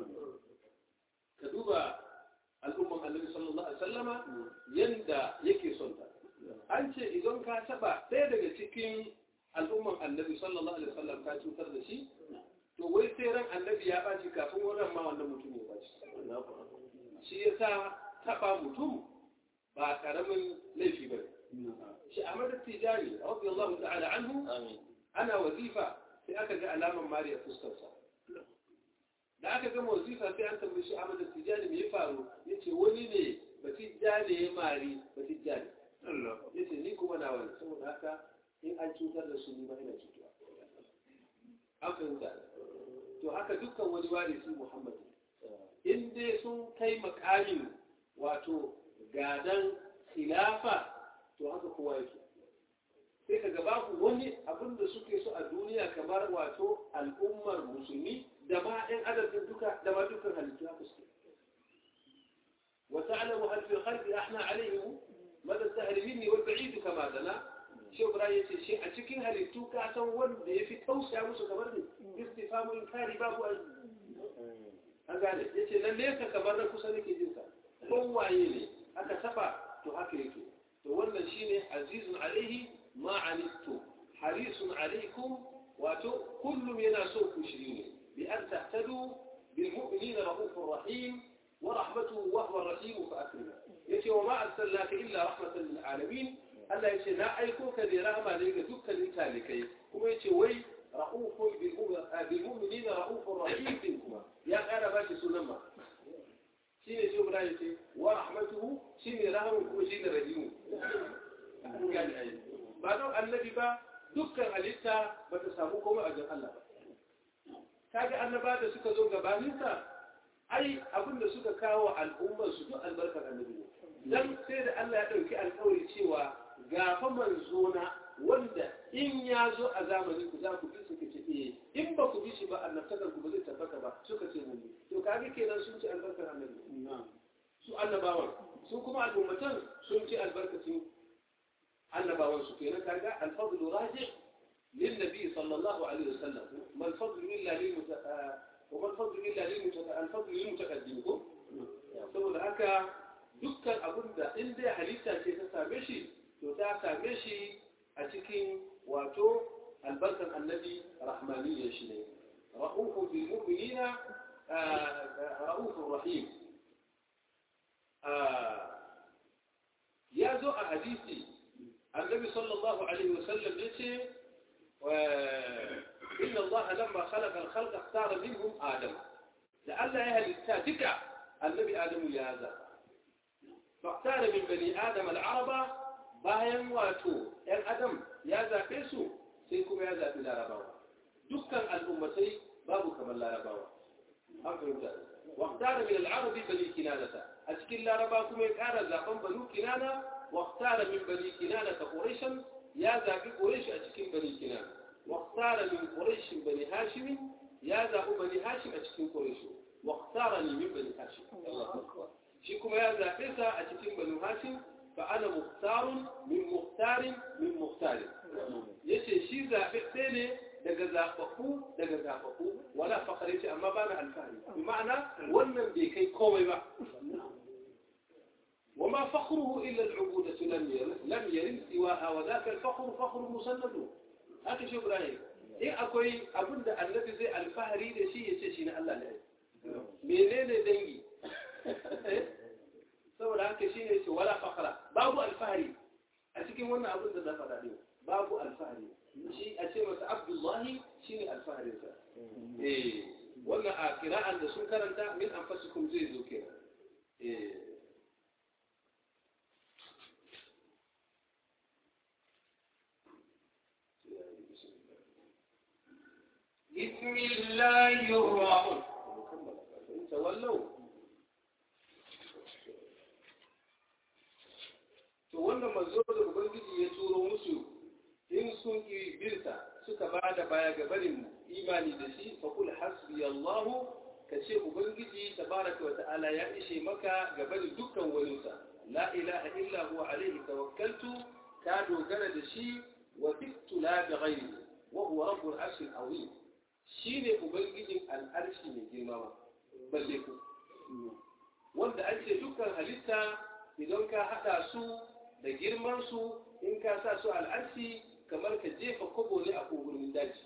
ka duba al'umman annabi sallallahu alaihi wasallama yanda yake son ta an ce idan ka taba ɗaya daga cikin al'umman annabi sallallahu alaihi wasallam ka cutar da shi to wai sai ran annabi ya baci kafin wannan ma wannan mutum ya baci shi yasa taba mutum ba karamin laifi ba shi Ahmad Tijani radiyallahu ta'ala anhu ana wazifa sai aka ga alaman mariya fuskarsa da aka gama wazifa sai an tambayi shi Ahmad Tijani me ya faru yace wani ne Batijani ya mari Batijani yace ni kuma na wani saboda haka in an cutar da su ni ma ina cutuwa an fahimta to haka dukkan wani warisi Muhammad in dai sun kai makamin wato gadan khilafa to haka kowa yake sai ka gaba ku wani abin da suke so a duniya kamar wato al'ummar musulmi da ma ɗan adadin duka da ma dukkan halittu haka suke وتعلم هل في الخلق احنا عليهم مدى السهل مني والبعيد كما دنا شو براي شيء a cikin halittu ka san wanda yafi tausaya musu kamar ne istifamu inkari babu an gane yace nan ne ka kamar na kusa nake jin sa kowaye ne aka saba to haka yake to wannan shine azizun alaihi ma anittu harisun alaikum wato kullum yana so ku shiri ne bi an tahtadu bil mu'minina rahufur rahim wa rahmatuhu wa huwa rahim fa akrim yace wa ma arsalnaka illa rahmatan lil alamin Allah yace na aiko ka da rahama ne ga dukkanin talikai kuma yace wai rahufun bil mu'minina rahufur rahim kuma ya kara ba shi sunan ma shi ne shi guda yace wa rahmatuhu shi ne rahamun kuma shi ne rahimu ba don annabi ba dukkan halitta ba ta samu komai a jan Allah ba kaga annaba da suka zo gabaninsa ai abin da suka kawo al'ummar su duk albarkar annabi ne dan sai da Allah ya dauki alƙawari cewa ga fa manzo na wanda in ya zo a zamanin ku za ku bi suka ce eh in ba ku bi shi ba annabtakar ku ba zai tabbata ba suka ce mun bi to kaga kenan sun ci albarkar annabi su annabawan su kuma al'ummatan sun ci albarkacin annabawan su kenan kaga alfadlu raji lin nabi sallallahu alaihi wasallam mal fadlu illa lil wa mal fadlu illa lil alfadlu lil mutaqaddim ko saboda haka dukkan abin da in dai halitta ce ta same shi to ta same shi a cikin wato albarkan annabi rahmaniyya shi ne ra'ufun bil mu'minina ra'ufun rahim ya zo a hadisi النبي صلى الله عليه وسلم يتي إن الله لما خلق الخلق اختار منهم آدم لأن أهل التاتك النبي آدم يا هذا فاختار من بني آدم العرب باين واتو ‘yan adam ya zaɓe su sai kuma ya zaɓi larabawa dukkan al'ummatai babu kamar larabawa an fahimta واختار من العرب بني كنانة أشكل لا ربا كما يقال زاقم بنو كنانة واختار من بني كنانة قريشا يا زاقي قريش أشكل بني كنانة واختار من قريش بني هاشم يا زاقو بني هاشم أشكل قريش واختارني من بني هاشم الله أكبر شيكم يا زاقيسا أشكل بني هاشم فأنا مختار من مختار من مختار يشي شي زاقي daga zafafu daga zafafu wala fakare ce amma bana alfahari bi ma'ana wannan bai kai komai ba وما فخره إلا العبودة لم يرد لم يرد سواها وذاك الفخر فخر مسند هذا شو إبراهيم إيه أكوي أبدا النبي زي الفهري ده شيء يشي شيء الله لا منين دنجي saboda haka shi ne ce wala fakara babu alfahari a cikin wannan abin da zafa daɗe babu alfahari shi a ce masa abdullahi shi ne alfaharinsa eh wannan a kira'an da sun karanta min anfasikum zai zo kenan eh بسم الله الرحمن تولوا to wannan manzo da ubangiji ya turo musu in sun ki birta suka ba da baya ga barin imani da shi fa kul hasbi Allah ka ce ubangiji tabaraka wa ta'ala ya ishe maka ga barin dukkan waninsa la ilaha illa huwa alaihi tawakkaltu ka dogara da shi wa tiktu la bi ghairi wa huwa rabbul arshil azim shine ubangijin al'arshi mai girma balle ku wanda an ce dukkan halitta idan ka hada su da girman su in ka sa su al'arshi kamar ka jefa kobo ne a kogurin daji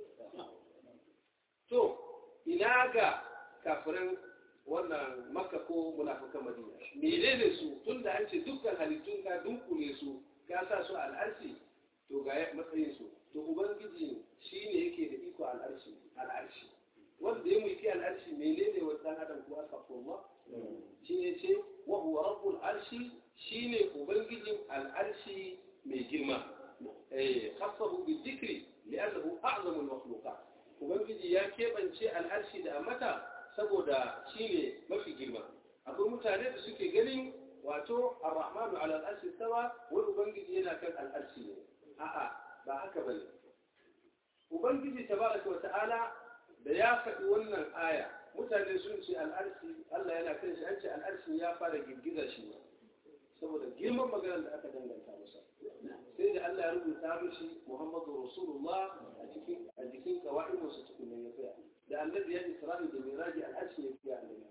to ina ga kafirin wannan makka ko munafikan madina menene su tun da an ce dukkan halittun ka dunkule su ka sa su al'arshi to ga matsayin su to ubangiji shi ne yake da iko al'arshi al'arshi wanda ya mulki al'arshi menene wa dan adam ko astaghfirullah shi ne ce wa huwa rabbul arshi shine ubangijin al'arshi mai girma eh khassahu bi dhikri li'annahu a'zamu al-makhluqat ubangiji ya kebance al'arshi da amata saboda shine mafi girma akwai mutane da suke ganin wato ar-rahmanu ala al-arshi stawa wani ubangiji yana kan al'arshi ne a'a ba haka bane ubangiji tabaraka wa ta'ala da ya faɗi wannan aya mutane sun ce al'arshi Allah yana kan shi an ce al'arshi ya fara girgiza shi ne saboda girman maganar da aka danganta masa sai da Allah ya rubuta mishi Muhammadu Rasulullah a cikin a jikin kawai musu cikin ya tsaya da annabi ya Isra'i da Miraji al'arshi ya fiya annabi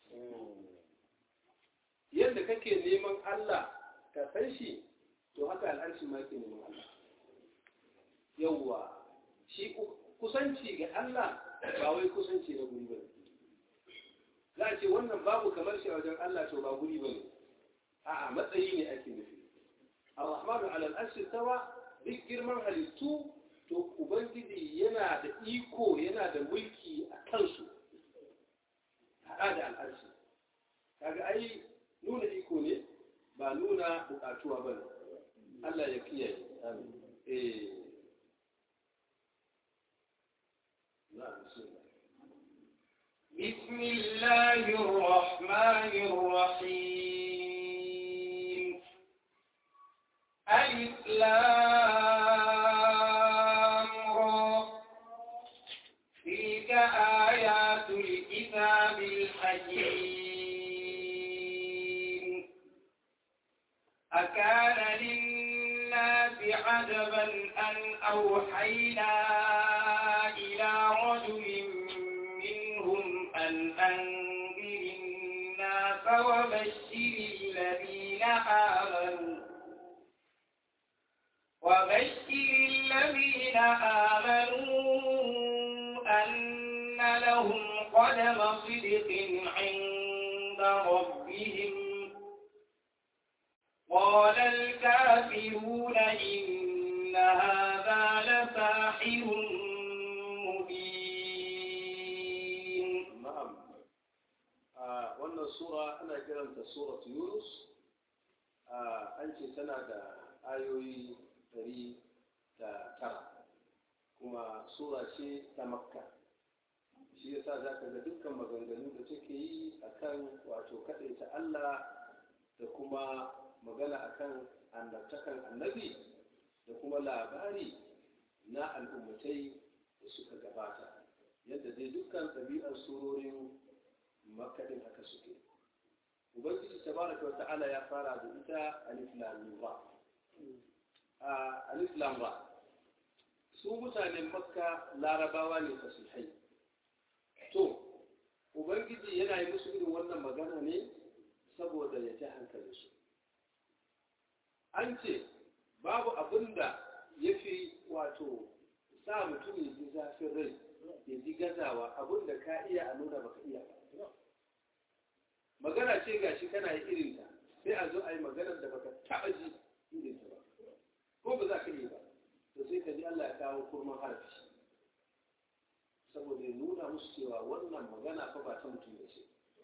yadda kake neman Allah ka san shi to haka al'arshi ma ke neman Allah yawwa shi kusanci ga Allah ba wai kusanci na guri ba za a ce wannan babu kamar shi a wajen Allah to ba guri ba ne a'a matsayi ne ake nufi ar-rahmanu ala al-arshi tawa duk girman halittu to ubangiji yana da iko yana da mulki a kansu haɗa da al'arshi kaga ai nuna iko ne ba nuna buƙatuwa ba ne Allah ya kiyaye eh بسم الله الرحمن الرحيم ألف لام را تلك آيات الكتاب الحكيم أكان للناس عجبا أن أوحينا إلى رجل منهم أن أنذر الناس وبشر الذين آمنوا وبشر الذين آمنوا أن لهم قدم صدق عند ربهم قال الكافرون إن هذا لساحر مبين na'am a wannan sura ana kiranta surat yunus an ce tana da ayoyi ɗari da tara kuma sura ce ta makka shi yasa za ka ga dukkan maganganu da take yi akan wato kaɗaita allah da kuma magana akan annabtakan annabi da kuma labari na al'ummatai da suka gabata yadda dai dukkan ɗabi'ar surorin makaɗin haka suke ubangiji tabaraka wa ta'ala ya fara da ita alif lam mim ra a alif lam ra su mutanen makka larabawa ne fasihai to ubangiji yana yi musu irin wannan magana ne saboda ya ji hankalinsu an ce babu abin da ya fi wato sa mutum ya ji zafin rai ya ji gazawa abin da ka iya a nuna baka iya ba magana ce gashi kana yi irinta sai a zo a yi maganar da baka taɓa ji irinta ba ko ba za ka yi ba to sai ka ji Allah ya kawo kurman harafi saboda ya nuna musu cewa wannan magana fa ba ta mutum da ce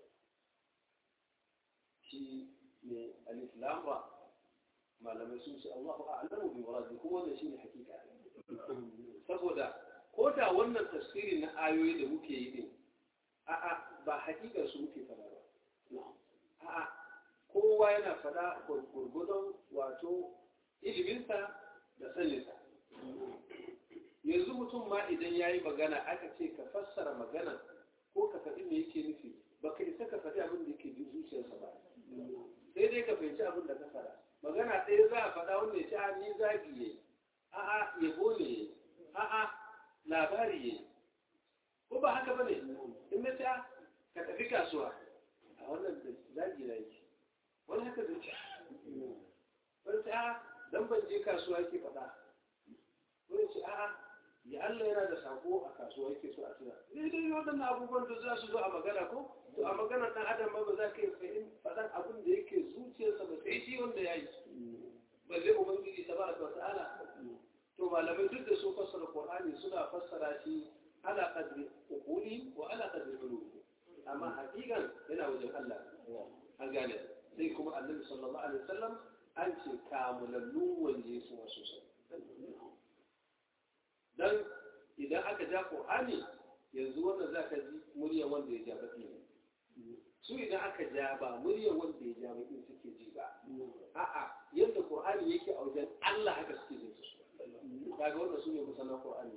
shi ne alif lam ra malamai sun ce Allahu a'lamu bi muradi kuma wannan shine hakika saboda ko da wannan tafsiri na ayoyi da muke yi din a'a ba hakikar su muke fada ba a'a kowa yana fada gurgudun wato iliminsa da saninsa yanzu mutum ma idan ya yi magana aka ce ka fassara magana ko ka faɗi me yake nufi ba ka isa ka faɗi abin da yake zuciyarsa ba sai dai ka fahimci abin da ka faɗa magana ɗaya za a faɗa wanda ya ce a ni zagi yayi a'a yabo ne yayi a'a labari yayi ko ba haka bane in na ta ka tafi kasuwa a wannan da zagi na yake wani haka zai ce wani ta dan ban je kasuwa yake faɗa wani ce a'a ya Allah yana da sako a kasuwa yake so a tuna daidai waɗannan abubuwan da za su zo a magana ko to a magana ɗan adam ba ba za ka yi fahim faɗan abin da yake zuciyarsa ba sai shi wanda ya yi ba zai ubangiji ta baraka wa ta'ala to malamai duk da sun fassara qur'ani suna fassara shi ala qadri uquli wa ala qadri ulumi amma hakikan yana wajen Allah an gane sai kuma annabi sallallahu alaihi wasallam an ce kamulallu wanje su wasu dan idan aka ja Qur'ani yanzu wannan zaka ji murya wanda ya ja baki su idan aka ja ba murya wanda ya ja baki suke ji ba a'a yadda Qur'ani yake a wajen Allah haka suke jin su kaga wannan su ne musanan Qur'ani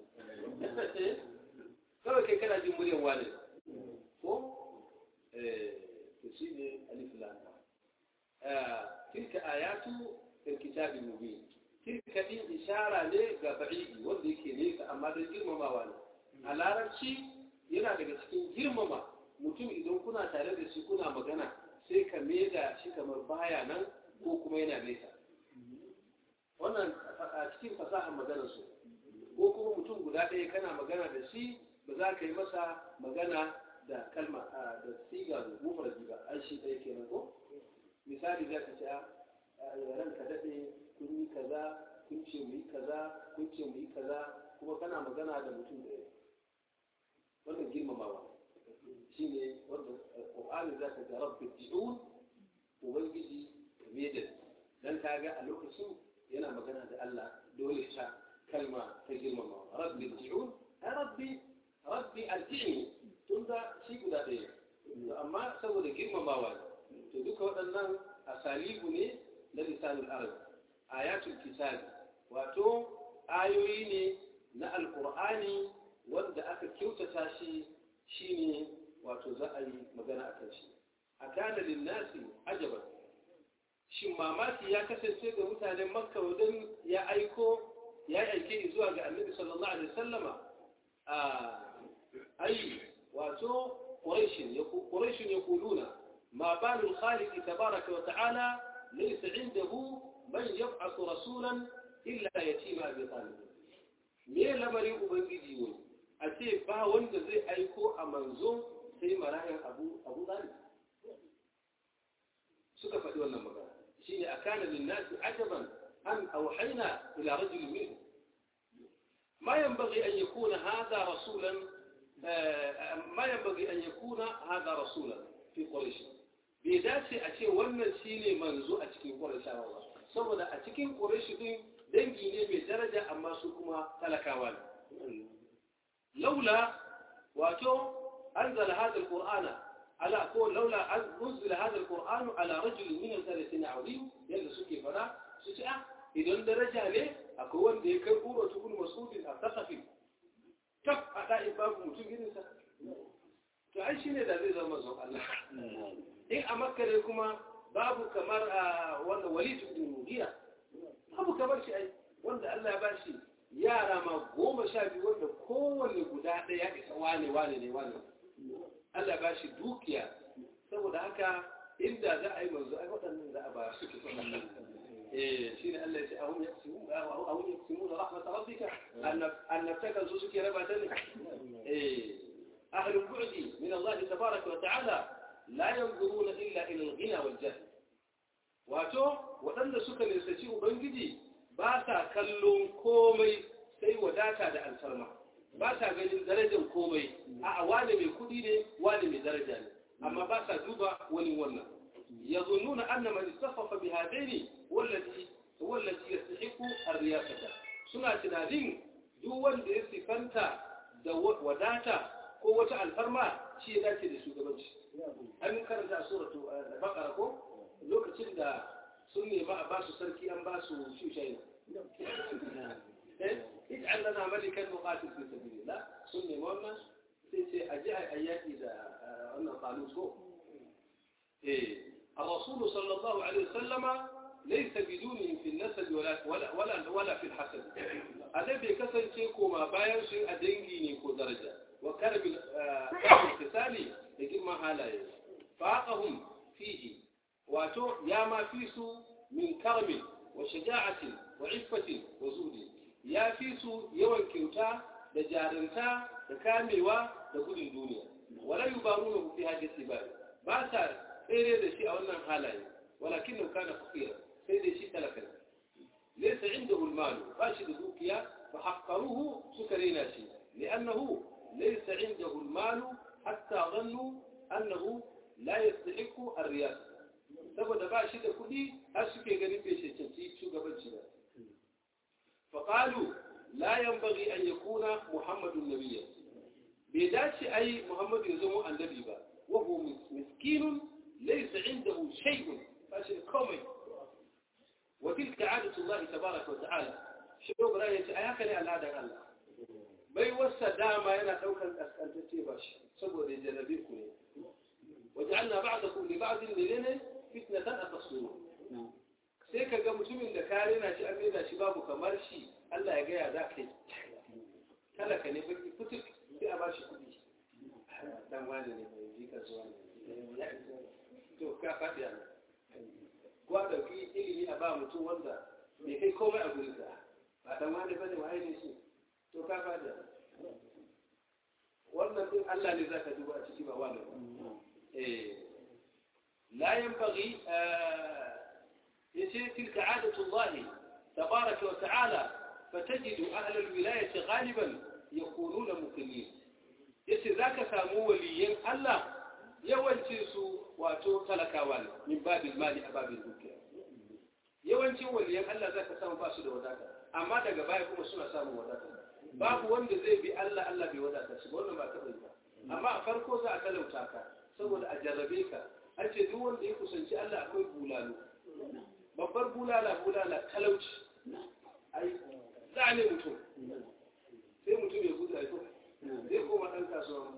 kawai kai kana jin muryar wani ko eh to shine alif lam tilka ayatu الكتاب المبين تلك دي إشارة ne ga ba'idi wanda yake nesa amma don girmamawa ne a larabci yana daga cikin girmama mutum idan kuna tare da shi kuna magana sai ka da shi kamar baya nan ko kuma yana nesa wannan a cikin fasahar maganar su ko kuma mutum guda ɗaya kana magana da shi ba za ka yi masa magana da kalma da siga da mufradi ba an shi ɗaya kenan ko misali za ka ce ranka daɗe kun yi kaza kun ce mu yi kaza kun ce mu yi kaza kuma kana magana da mutum ɗaya wannan girmamawa shi ne wanda ƙwa'ani za ka ga rabbi ji'un ubangiji me da dan ka ga a lokacin yana magana da Allah dole ta kalma ta girmamawa rabbi ji'un ai rabbi rabbi alji'ni tun da shi guda ɗaya amma saboda girmamawa ne to duka waɗannan asalibu ne na lisanin arab ayatul kitabi wato ayoyi ne na alkur'ani wanda aka kyautata shi shine wato za a yi magana akan shi a kana linnasi ajaban shin mamaki ya kasance ga mutanen makka wajen ya aiko ya aike zuwa ga annabi sallallahu alaihi wasallama a ai wato quraishin quraishin yaquluna ma balu khaliqi tabaraka wa ta'ala laysa indahu man yab'athu rasulan illa yatima bi talib me lamarin ubangiji ne a ce ba wanda zai aiko a manzo sai marayan abu abu talib suka faɗi wannan magana shine akana lin nasi ajaban an awhayna ila rajul minhum ما ينبغي أن يكون هذا رسولا ما ينبغي أن يكون هذا رسولا في قريش بذاتي أشي wannan shine manzo a cikin Qurayshawa saboda a cikin Quraysh din dangi ne mai daraja amma su kuma talakawa ne laula wato anzal hada alqur'ana ala ko laula anzal hada alqur'anu ala rajul min al-thalathin azim yanda suke fara su ce ah idan daraja ne akwai wanda ya kai ƙura tukun masudin a kasafi kaf a ɗa'in babu mutum irinsa to ai shi ne da zai zama zon Allah in a makka ne kuma babu kamar a wanda wali tukun mugira babu kamar shi ai wanda Allah ya ba shi yara ma goma sha biyu wanda kowanne guda ɗaya ya isa wane wane ne wane Allah ba shi dukiya saboda haka inda za a yi manzo ai waɗannan za a ba su kisan شين الذي أهم يقسمون أهم يقسمون رحمة ربك أن نفتكر سوسك ربا تلك أهل البعد من الله تبارك وتعالى لا ينظرون إلا إلى الغنى والجهل واتو وأن سكن يستشيء بنجدي باسا كلهم كومي سي وداتا دا الفرما باسا ganin darajar komai a wani mai kudi ne wani mai daraja ne amma ba sa duba wani wannan يظنون أن من اتصف بهذين هو الذي هو الذي يستحق الرياسة سنة تنادين دول da ya sifanta da wadata ko wata alfarma shi ya dace da shugabanci an karanta a suratu da bakara ko lokacin da sun nema a basu sarki an basu shushayi ij'al lana malikan nuqatil fi sabilillah sun nema wannan sai ce a ji a yaki da wannan qalut ko eh الرسول صلى الله عليه وسلم ليس بدونهم في النسب ولا ولا ولا, ولا في الحسد الذي كسر شيكو ما باين شيء أدنجي نيكو درجة وكان بالكسال يجب ما هالاي فاقهم فيه واتو يا ما فيسو من كرم وشجاعة وعفة وزود يا فيسو يوان كيوتا دجارنتا دكاميوا دقود الدنيا ولا يبارونه في هذه السباب باسا tsere da shi a wannan halaye walakin nan kana fakira sai da shi talaka laysa indahu almal ba shi da dukiya fa haqqaruhu suka rena shi li'annahu laysa indahu al-mal hatta dhannu annahu la yastahiqu ar-riyasa saboda ba shi da kuɗi har suke ganin bai cancanci shugabanci ba فقالوا لا ينبغي أن يكون محمد نبيا بيداتي أي محمد يزمو النبي با وهو مسكين ليس عنده شيء فاشل كومي وتلك عادة الله تبارك وتعالى شو براية أي هكذا العادة الله bai wasa dama yana daukan kaskantacce ba shi saboda jarabe ku ne waja'alna ba'dakum li ba'din lilene fitnatan atasuru sai ka ga mutumin da ka rena shi an rena shi babu kamar shi Allah ya gaya za ka yi talaka ne baki fituk sai a bashi kuɗi dan wani ne mai jika zuwa ne to ka faɗi a ko a ɗauki ilimi a ba mutum wanda bai kai komai a gurin ka ba dan wani bane wa ne shi to ka faɗi a wannan din Allah ne zaka duba a ciki ba wani ba eh la yanbaghi يصير تلك عادة الله تبارك وتعالى فتجد أهل الولاية غالبا يكونون مقيمين يصير ذاك سامو وليين الله يوانتسوا واتو تلكاوان من باب المال أباب الدنيا yawancin waliyan Allah za ka samu ba su da wadata amma daga baya kuma suna samun wadata babu wanda zai bi Allah Allah bai wadata shi wannan ba taɓa ba amma a farko za a talauta ka saboda a jarrabe ka an ce duk wanda ya kusanci Allah akwai bulalo babbar bulala bulala talauci ai za ne mutum sai mutum ya gudu aiko zai koma ɗan kasuwa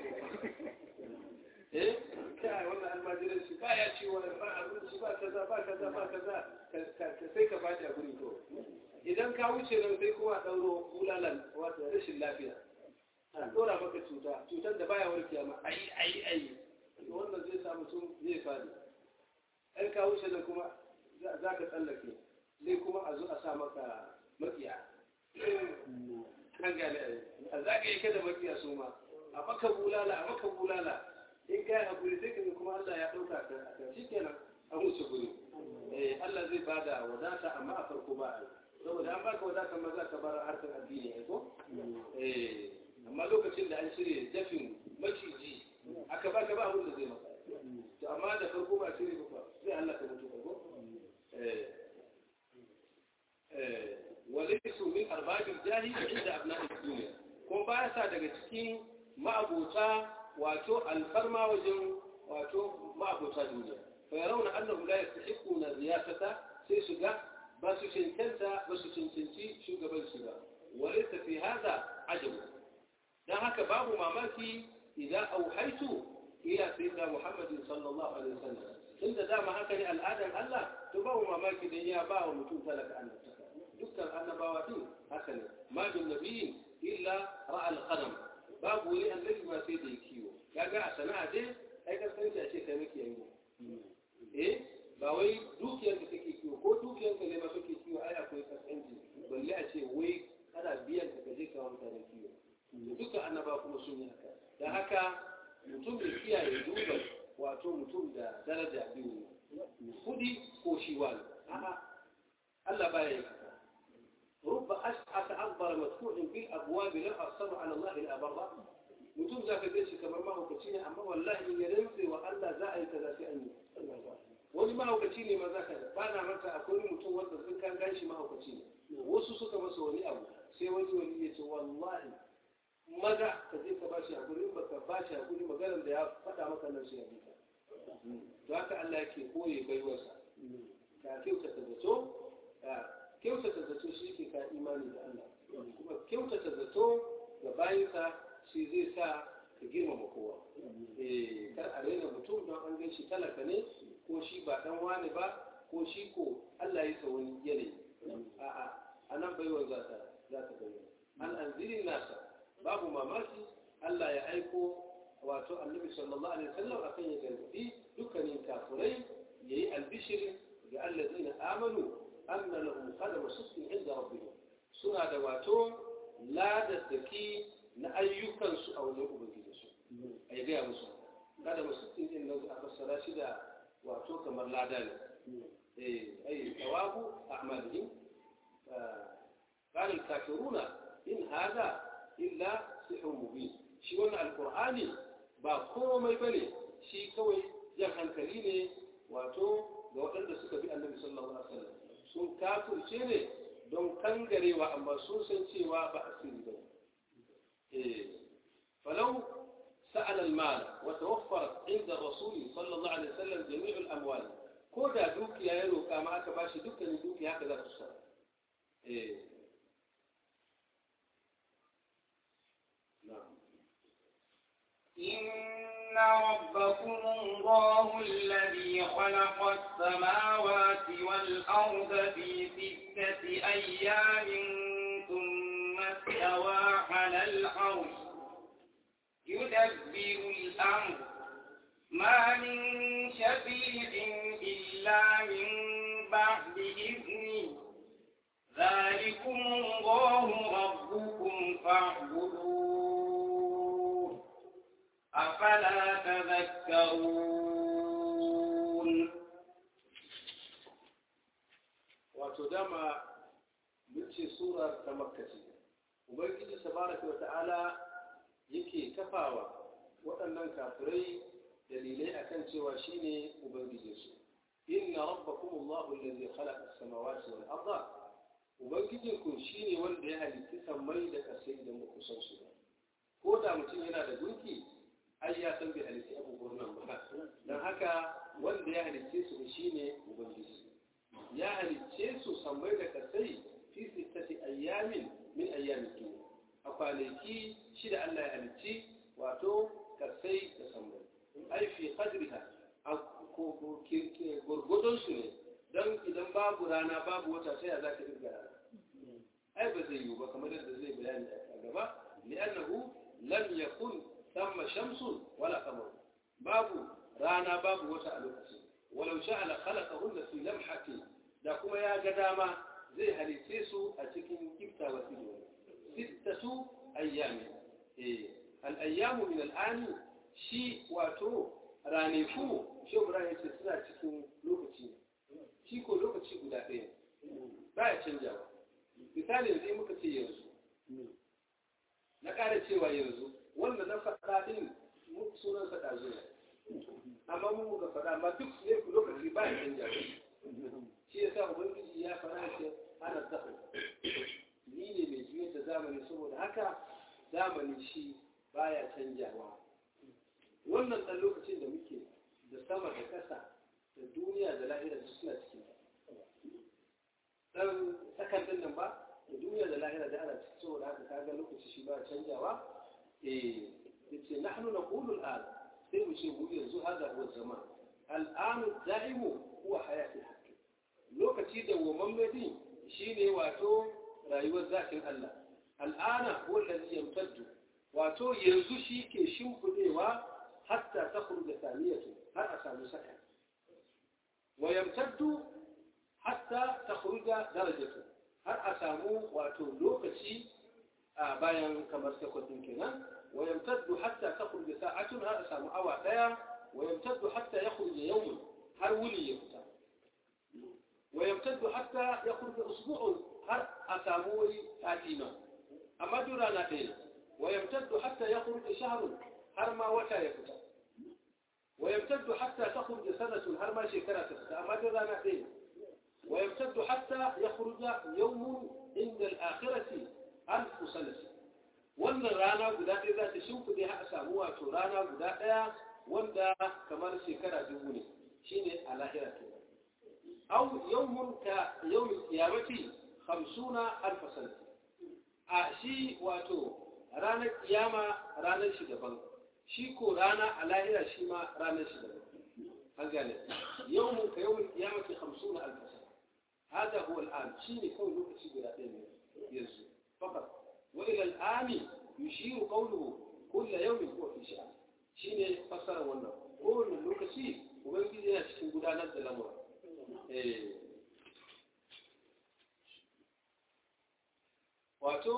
eh kai wannan almajiran shi ba ya ciwo ba abinci ba kaza ba kaza ba kaza sai ka bada guri to idan ka wuce nan sai kuma ɗauro bulalan wata rashin lafiya a ɗora maka cuta cutar da baya warkewa ma ai ai ai wannan zai sa mutum zai fadi ɗan ka wuce nan kuma za ka tsallake sai kuma a zo a sa maka makiya an gane a za ka yi kada makiya su ma a maka bulala a maka bulala in ka yi haƙuri sai ka kuma Allah ya ɗauka ka a shi kenan an wuce guri Allah zai bada wadata amma a farko ba a yi saboda an baka wadata ma za ka bar harkar addini ai ko amma lokacin da an shirya dafin maciji aka baka ba abin da zai maka to amma da farko ba shirya ba sai Allah ka mutu ko وليسوا من أرباب الجاه عند أبناء الدنيا كون باسا daga cikin ma'abota wato alfarma wajen wato ma'abota duniya fa yarawna annahum la yastahiquna riyasata sai su ga ba su cancanta ba su cancanci shugabanci ba walaysa fi hada ajabu dan haka babu mamaki idan auhaitu ila sayyidina muhammadin sallallahu alaihi wasallam tunda dama haka ne al'adan Allah to babu mamaki dan ya ba wa mutum talaka annabtaka dukkan annabawa din haka ne ma bin nabiyin illa ra'al qadam babu wani annabi ma sai da kiwo kaga a sana'a dai ai kasance a ce kai miki yango eh ba wai dukiyar ka kake kiwo ko dukiyar ka ne ma kake kiwo ai akwai kasance balle a ce wai kana biyan ka kaje ka mutane kiwo dukkan annaba kuma sun yi haka dan haka mutum da kiyaye duba wato mutum da daraja biyu kudi ko shi wani a'a Allah baya yi haka رب أشعث أكبر مدفوع في الأبواب لا أصر على الله الأبرة mutum za ka gaishe kamar mahaukaci ne amma wallahi in ya rantse wa Allah za a yi kaza sai an yi wani mahaukaci ne ma za ka ba na manta akwai mutum wanda sun kan ganshi mahaukaci ne wasu suka masa wani abu sai wani wani ya ce wallahi maza ka je ka bashi hakuri ba ka bashi hakuri maganar da ya faɗa maka nan sai ya bi ka to haka Allah yake koye baiwarsa ka kyautata zato kyautata zato shi ke ka imani da Allah kuma kyautata zato ga bayansa shi zai sa ka girmama kowa eh kar a raina mutum don an gan shi talaka ne ko shi ba dan wani ba ko shi ko Allah ya sa wani yanayi a'a anan baiwa za ta za ta bayyana an anzirin nasa babu mamaki Allah ya aiko wato annabi sallallahu alaihi wasallam akan ya gargadi dukkanin kafirai yayi albishirin ga allazina amanu أن لهم قدم صدق عند ربهم سنة دواتو لا دتكي نأيوكا سوء أو نؤمن بجيسو أي غير مسلم قدم صدق إن أفسر شدا واتو كما لا داني أي ثواب أعمالهم قال الكافرون إن هذا إلا سحر مبين shi wannan alkur'ani ba komai bane shi kawai jan hankali ne wato ga waɗanda suka bi annabi sallallahu alaihi wasallam sun kafirce ne don kangarewa amma sun san cewa ba asiri ba eh falau سأل المال وتوفرت عند الرسول صلى الله عليه وسلم جميع الأموال كودا دوكي يا يلو كما أكباشي دوكي دوكي هكذا تصر إيه. نعم إن ربكم الله الذي خلق السماوات والأرض في ستة أيام ثم استوى على العرش يدبر الأمر ما من شفيع إلا من بعد إذنه ذلكم الله ربكم فاعبدوه أفلا تذكرون وتدمى من سورة تمكة وبيجي تبارك وتعالى yake kafawa waɗannan kafirai dalilai akan cewa shine ubangijinsu inna rabbakum Allahu allazi khalaqa as-samawati wal arda ubangijinku shine wanda ya halitta sammai da ƙasai idan ba ku san su ba ko da mutum yana da gunki ai ya san bai halitta abubuwan nan ba dan haka wanda ya halitta su shine ubangiji ya halicce su sammai da ƙasai fi sittati ayyamin min ayyamin dunya a kwanaki shida Allah ya halicci wato kasai da sammai ai fi qadriha a gurgudun su ne don idan babu rana babu wata sai ya zaka dirga rana ai ba zai yiwu ba kamar yadda zai bayani a gaba li'annahu lam yakun thamma shamsun wala qamar babu rana babu wata a lokacin walau sha'ala khalaqahunna fi lamhati da kuma ya ga dama zai halice su a cikin kiftawa ido ستة أيام إيه. الأيام من الآن شي واتو رانيفو شو براي تسلا cikin lokaci shi ko lokaci guda ɗaya ba ya canjawa misali yanzu muka ce yanzu na ƙara cewa yanzu wanda na faɗa ɗin sunan sa ɗazu amma mun muka faɗa amma duk ne lokaci ba ya canjawa shi yasa ubangiji ya faɗa ce ana zaɓa ni ne mai juyar da zamani saboda haka zamani shi baya canjawa wannan ɗan lokacin da muke da sama da ƙasa da duniya da lahira da suna cikin ɗan sakandun nan ba da duniya da lahira da ana cikin saboda haka kaga lokaci shi baya canjawa eh yace nahnu naqulu al'an sai mu ce mu yanzu hada huwa zaman al'anu da'imu huwa hayati hakki lokaci da woman din shine wato rayuwar zakin Allah al'ana wallazi yamtaddu wato yanzu shi ke shimfidewa hatta takhruja thaniyatu har a samu saka wa yamtaddu hatta takhruja darajatu har a samu wato lokaci a bayan kamar sekundin kenan wa yamtaddu hatta takhruja sa'atun har a samu awa daya wa yamtaddu hatta yakhruja yawmun har wuni ya fita wa yamtaddu hatta yakhruja usbu'un har a samu wani sati ma amma duk rana ɗaya wa yamtaddu hatta ya kurɗe shahrun har ma wata ya fita wa yamtaddu hatta ta kurɗe sanatun har ma shekara ta fita amma duk rana ɗaya wa yamtaddu hatta ya kurɗa yawmun inda al'akhirati alfu sanati wannan rana guda ɗaya za ta shimfiɗe har a samu wato rana guda ɗaya wanda kamar shekara dubu ne shine a lahira kenan أو يوم كيوم القيامة خمسون ألف سنة أشي واتو رانا القيامة رانا شدبان شيكو رانا على شيما رانا شدبان هنقال يوم كيوم القيامة خمسون ألف سنة هذا هو الآن شيني كون لوك شيء يزو فقط وإلى الآن يشير قوله كل يوم هو في شأن شيني فسر ونا كل لوك شيء وبنجي لنا شيء قدانا الأمر wato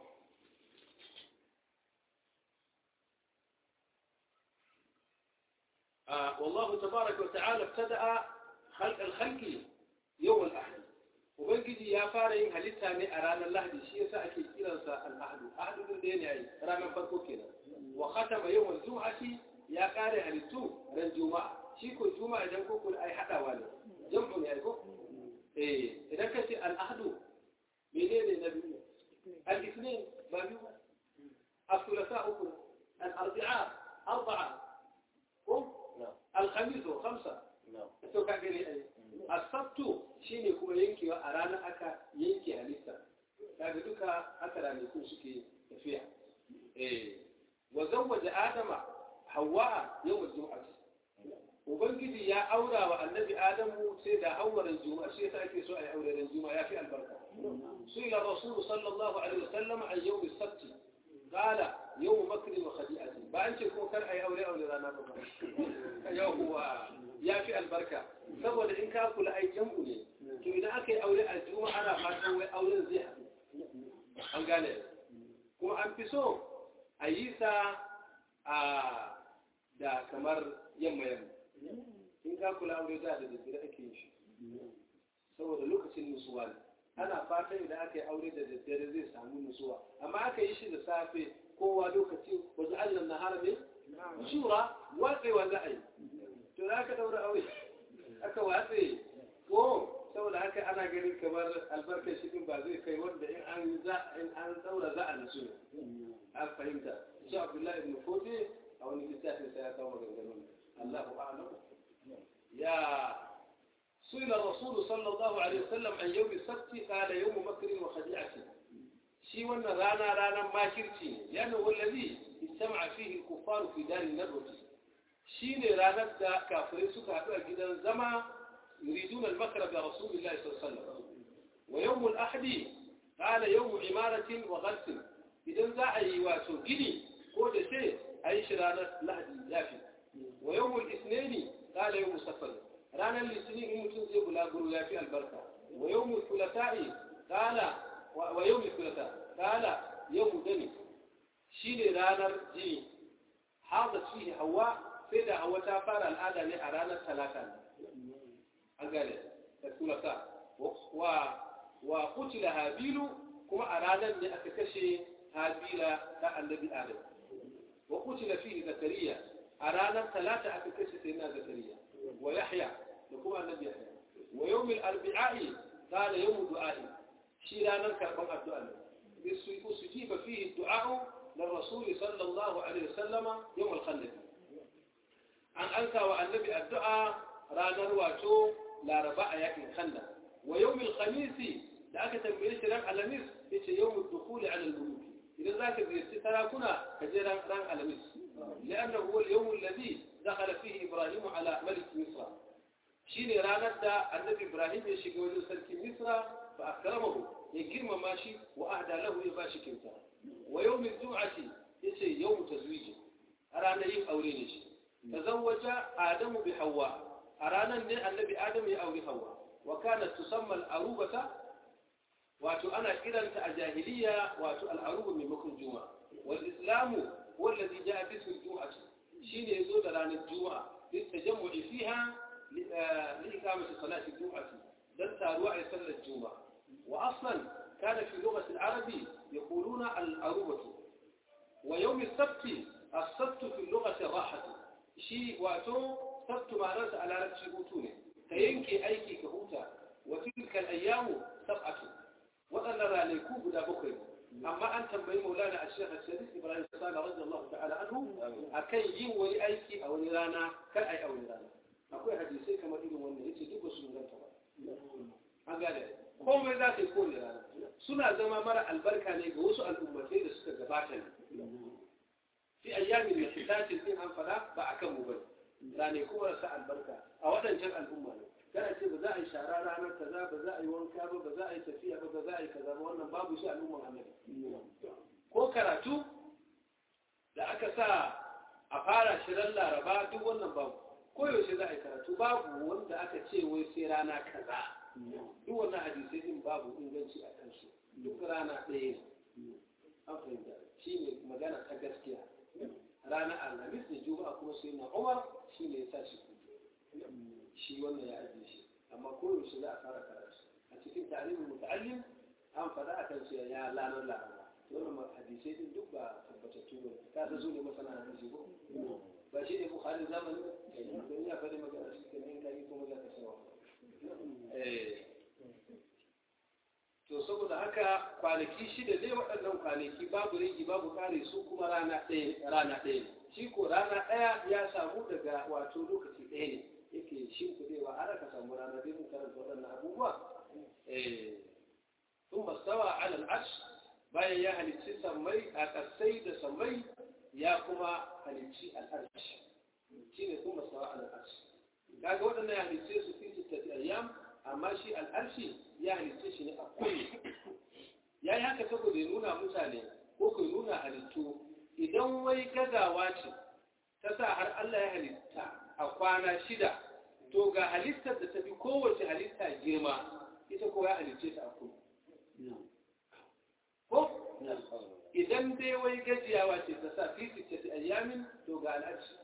والله تبارك وتعالى ابتدأ خلق الخلق يوم الأحد وبنجي يا فارين هلتها من أران الله دي شيء سأكي إلى الأحد أحد من دين يعني رانا فرقو كده khatama yawmal jum'ati ya kare halittu ran juma'a shi ko juma'a idan ko kula ai hadawa ne jam'u ne ai ko eh idan ka ce al-ahdu menene na biyu al-ithnain ba biyu الثلاثاء أكل الأربعاء أربعة هم الخميس خمسة to ka gani ai asabtu shine kuma yankewa a ranar aka yanke halitta kaga duka aka ranaku suke tafiya eh wa zawwaja adama hawa yawm al-jum'ah ubangiji ya aura wa annabi adamu sai da hawaran juma'a shi yasa ake so ai auren juma'a ya fi albarka suila rasul sallallahu alaihi wasallam an yawm as-sabt qala yawm makr wa khadi'ati ba an ce ko kar ai aure aure rana ba yawwa ya fi albarka saboda in ka kula ai jam'u ne to idan aka yi aure a juma'a ana fatan wai auren zai haɗu an gane kuma an fi so a yi sa a da kamar yamma yamma in ka kula aure da da daddare ake yin shi saboda lokacin nusuwa ne ana fatan idan aka yi aure da daddare zai samu nusuwa amma aka yi shi da safe kowa lokaci wajen allan na harame shura watsewa za a yi to za ka daura aure aka watse ko saboda haka ana ganin kamar albarkar shi ba zai kai wanda in an za in an daura za a nasu ne an fahimta shi abdullahi ibn fode a wani littafin sai ya kawo maganganun Allahu a'lam ya سئل الرسول صلى الله عليه وسلم عن يوم السبت قال يوم مكر وخديعة شي وانا رانا رانا ما كرتي لأنه هو الذي اجتمع فيه الكفار في دار الندوة شي رانا دا كافرين سكا جدا زما يريدون المكر برسول الله صلى الله عليه وسلم ويوم الأحد قال يوم عمارة وغلس إذا ذا أي واتو جدي قول شيء أي شرانة لحد يافي ويوم الاثنين قال يوم سفر رانا الاثنين يمكن زي بلاغرو يافي البركة ويوم الثلاثاء قال ويوم الثلاثاء قال يوم دمي شيني رانا جي حاضت فيه هواء سيدا هواء تافار الآن رانا الثلاثة an gane da sulasa wa kutila habilu kuma a ranar ne aka kashe habila ta annabi adam wa kutila fihi zakariya a ranar talata aka kashe sai na zakariya wa yahya da kuma annabi yahya wa yawmil arbi'a'i kana yawmu du'a'i shi ranar karban addu'a ne usujiba fihi du'a'u للرسول صلى الله عليه وسلم يوم الخندق an anka wa annabi addu'a ranar wato laraba a yakin khanda wa yawmil khamisi da aka tambaye shi ran alamis yace yawmul dukhuli ala al-muluk idan zaka ziyarci sarakuna ka je ran ran alamis لأنه هو اليوم الذي دخل فيه إبراهيم على ملك مصر شين رانا النبي إبراهيم يشيك وجه سلك مصر فأكرمه يكرم ماشي وأهدى له يباشي كنتا ويوم الجمعة يسي يوم تزويجه أرانا يم أورينيش تزوج آدم بحواء أرانا النبي آدم يأوري حواء وكانت تسمى الأروبة واتو أنا إذا الجاهلية واتو الأروبة من مكر الجمعة والإسلام هو الذي جاء باسم الجمعة شين يزود عن الجمعة للتجمع فيها لإقامة صلاة الجمعة دلت أرواع صلاة الجمعة وأصلا كان في لغة العرب يقولون الأروبة ويوم السبت السبت في اللغة الراحة شيء واتو سبت معناه على رب شبوتونه كينكي أيكي كهوتا وتلك الأيام سبعة وأنا راليكو بلا بكر أما أن تنبي مولانا الشيخ الشريف إبراهيم صالح رضي الله تعالى عنه أكي يم ولي أيكي أو نرانا كأي أو نرانا أقول حديثي كما إلو وانا يتي دوبا سنغان تبا أقال komai za ta yi kowane rana suna zama mara albarka ne ga wasu al'ummatai da suka gabata ne fi ayyamin da fitacin din an fada ba a kan mu bane rane kuma rasa albarka a waɗancan al'umma ne kana ce ba za a yi shara ranar kaza ba za a yi wanka ba ba za a yi tafiya ba ba za a yi kaza ba wannan babu shi al'umman annabi ko karatu da aka sa a fara shirin laraba duk wannan babu ko yaushe za a yi karatu babu wanda aka ce wai sai rana kaza duk wannan hadisai din babu inganci a kansu duk rana ɗaya ne an fahimta shi ne magana ta gaskiya rana alhamis da juma'a kuma sai na umar shi ne ya sa shi kudu shi wannan ya ajiye shi amma koyaushe za a fara karatu a cikin tarihin muta'allim an faɗa a kan cewa ya lanar laraba wannan hadisai din duk ba tabbatattu ne ka san su ne masana hadisi ko ba shi ne bukhari zamani don ya faɗi magana shi kan yin kai kuma za ka sawa eh to saboda haka kwanaki shida dai waɗannan kwanaki babu rigi babu kare su kuma rana ɗaya rana ɗaya ne shi ko rana ɗaya ya samu daga wato lokaci ɗaya ne yake shimfiɗewa har aka samu rana dai mun karanta waɗannan abubuwa eh ثم استوى على العرش bayan ya halicci sammai a ƙasai da sammai ya kuma halicci al'arshi shi ne kuma sawa al'arshi kaga waɗannan ya halicce su fi sittati ayyam amma shi al'arshi ya halicce shi ne a kulli ya yi haka saboda ya nuna mutane ko ku nuna halittu idan wai gazawa ce ta sa har Allah ya halitta a kwana shida to ga halittar da ta fi kowace halitta girma ita ko ya halicce ta a kulli ko idan dai wai gajiyawa ce ta sa fi sittati ayyamin to ga al'arshi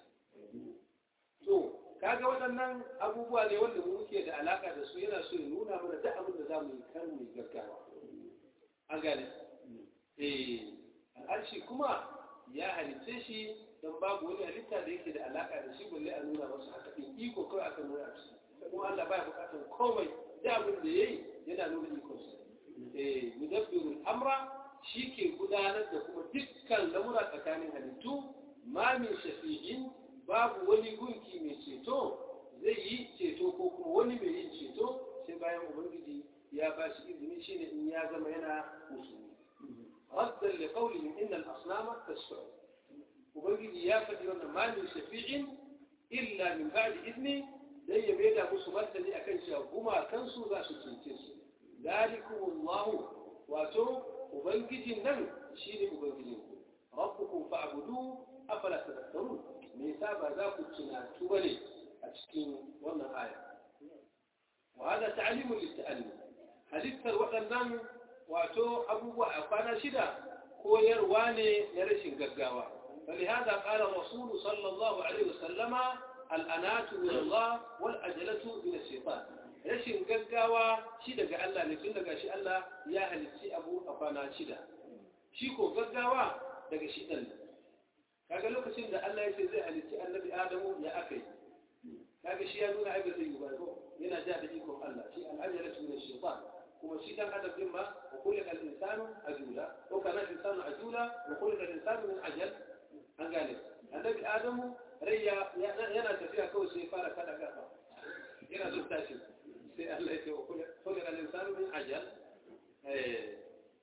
to kaga waɗannan abubuwa ne wanda mu muke da alaka da su yana so ya nuna mana duk abin da zamu yi kan mu gaggawa an gane eh al'arshi kuma ya halitta shi don babu wani halitta da yake da alaka da shi balle a nuna masa haka din iko kawai aka nuna a ciki kuma Allah baya bukatar komai da abin da yayi yana nuna iko sa eh mudabbirul amra shi ke gudanar da kuma dukkan lamura tsakanin halittu ma min shafi'in babu wani gunki mai ceto zai yi ceto ko kuma wani mai yin ceto sai bayan ubangiji ya ba shi izini shine in ya zama yana musulmi raddan li qawlihim inna al-asnama tasfa'u ubangiji ya faɗi wannan ma min shafi'in illa min ba'di idni dan ya maida musu martani akan cewa gumakansu za su cece su dalikumullahu wato ubangijin nan shi ne ubangijinku rabbukum fa'budu afala tadhakkarun me yasa ba za ku tunatu bane a cikin wannan aya wa hada ta'limu lit-ta'allim halittar waɗannan wato abubuwa a kwana shida koyarwa ne na rashin gaggawa فلهذا قال الرسول صلى الله عليه وسلم الأنات من الله والأجلة من الشيطان rashin gaggawa shi daga Allah ne tun daga shi Allah ya halitti abu a kwana shida shi ko gaggawa daga shi ɗan kaga lokacin da Allah ya ce zai halitti annabi Adamu ya aka yi kaga shi ya nuna ai ba zai yi ba ko yana ja da ikon Allah shi al'ajala tu min shaytan kuma shi dan adam din ma wa kullu al insanu ajula ko kana insanu ajula wa kullu al insanu min ajal an gane annabi Adamu rai yana tafiya kawai sai fara kada kafa yana zuwa tashi sai Allah ya ce wa kullu al insanu min ajal eh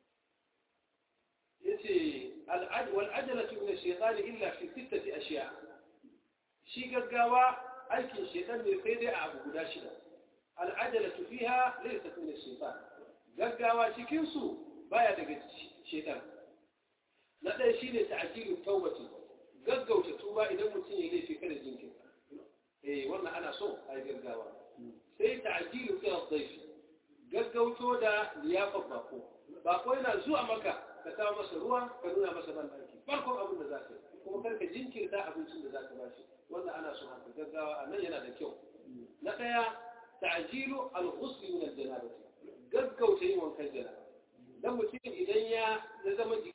yace al'ad wal ajalatu min ash-shaytan illa fi sittati ashiya shi gaggawa aikin shaytan ne sai dai a abu guda shida al'ajalatu fiha laysat min ash-shaytan gaggawa cikin su baya daga shaytan na ɗaya shine ta'jilu tawbati gaggauta tuba idan mutum ya laifi kada jinkirta eh wannan ana so a yi gaggawa sai ta'jilu ila dhayfi gaggauto da liyafar bako bako yana zuwa maka ka kawo masa ruwa ka nuna masa ban ɗaki farkon abin da za ka yi kuma karka jinkirta abincin da za ka bashi wannan ana so haka gaggawa a nan yana da kyau na ɗaya ta'jilu al-ghusl min al-janabati gaggauta yin wankan janaba dan mutum idan ya zama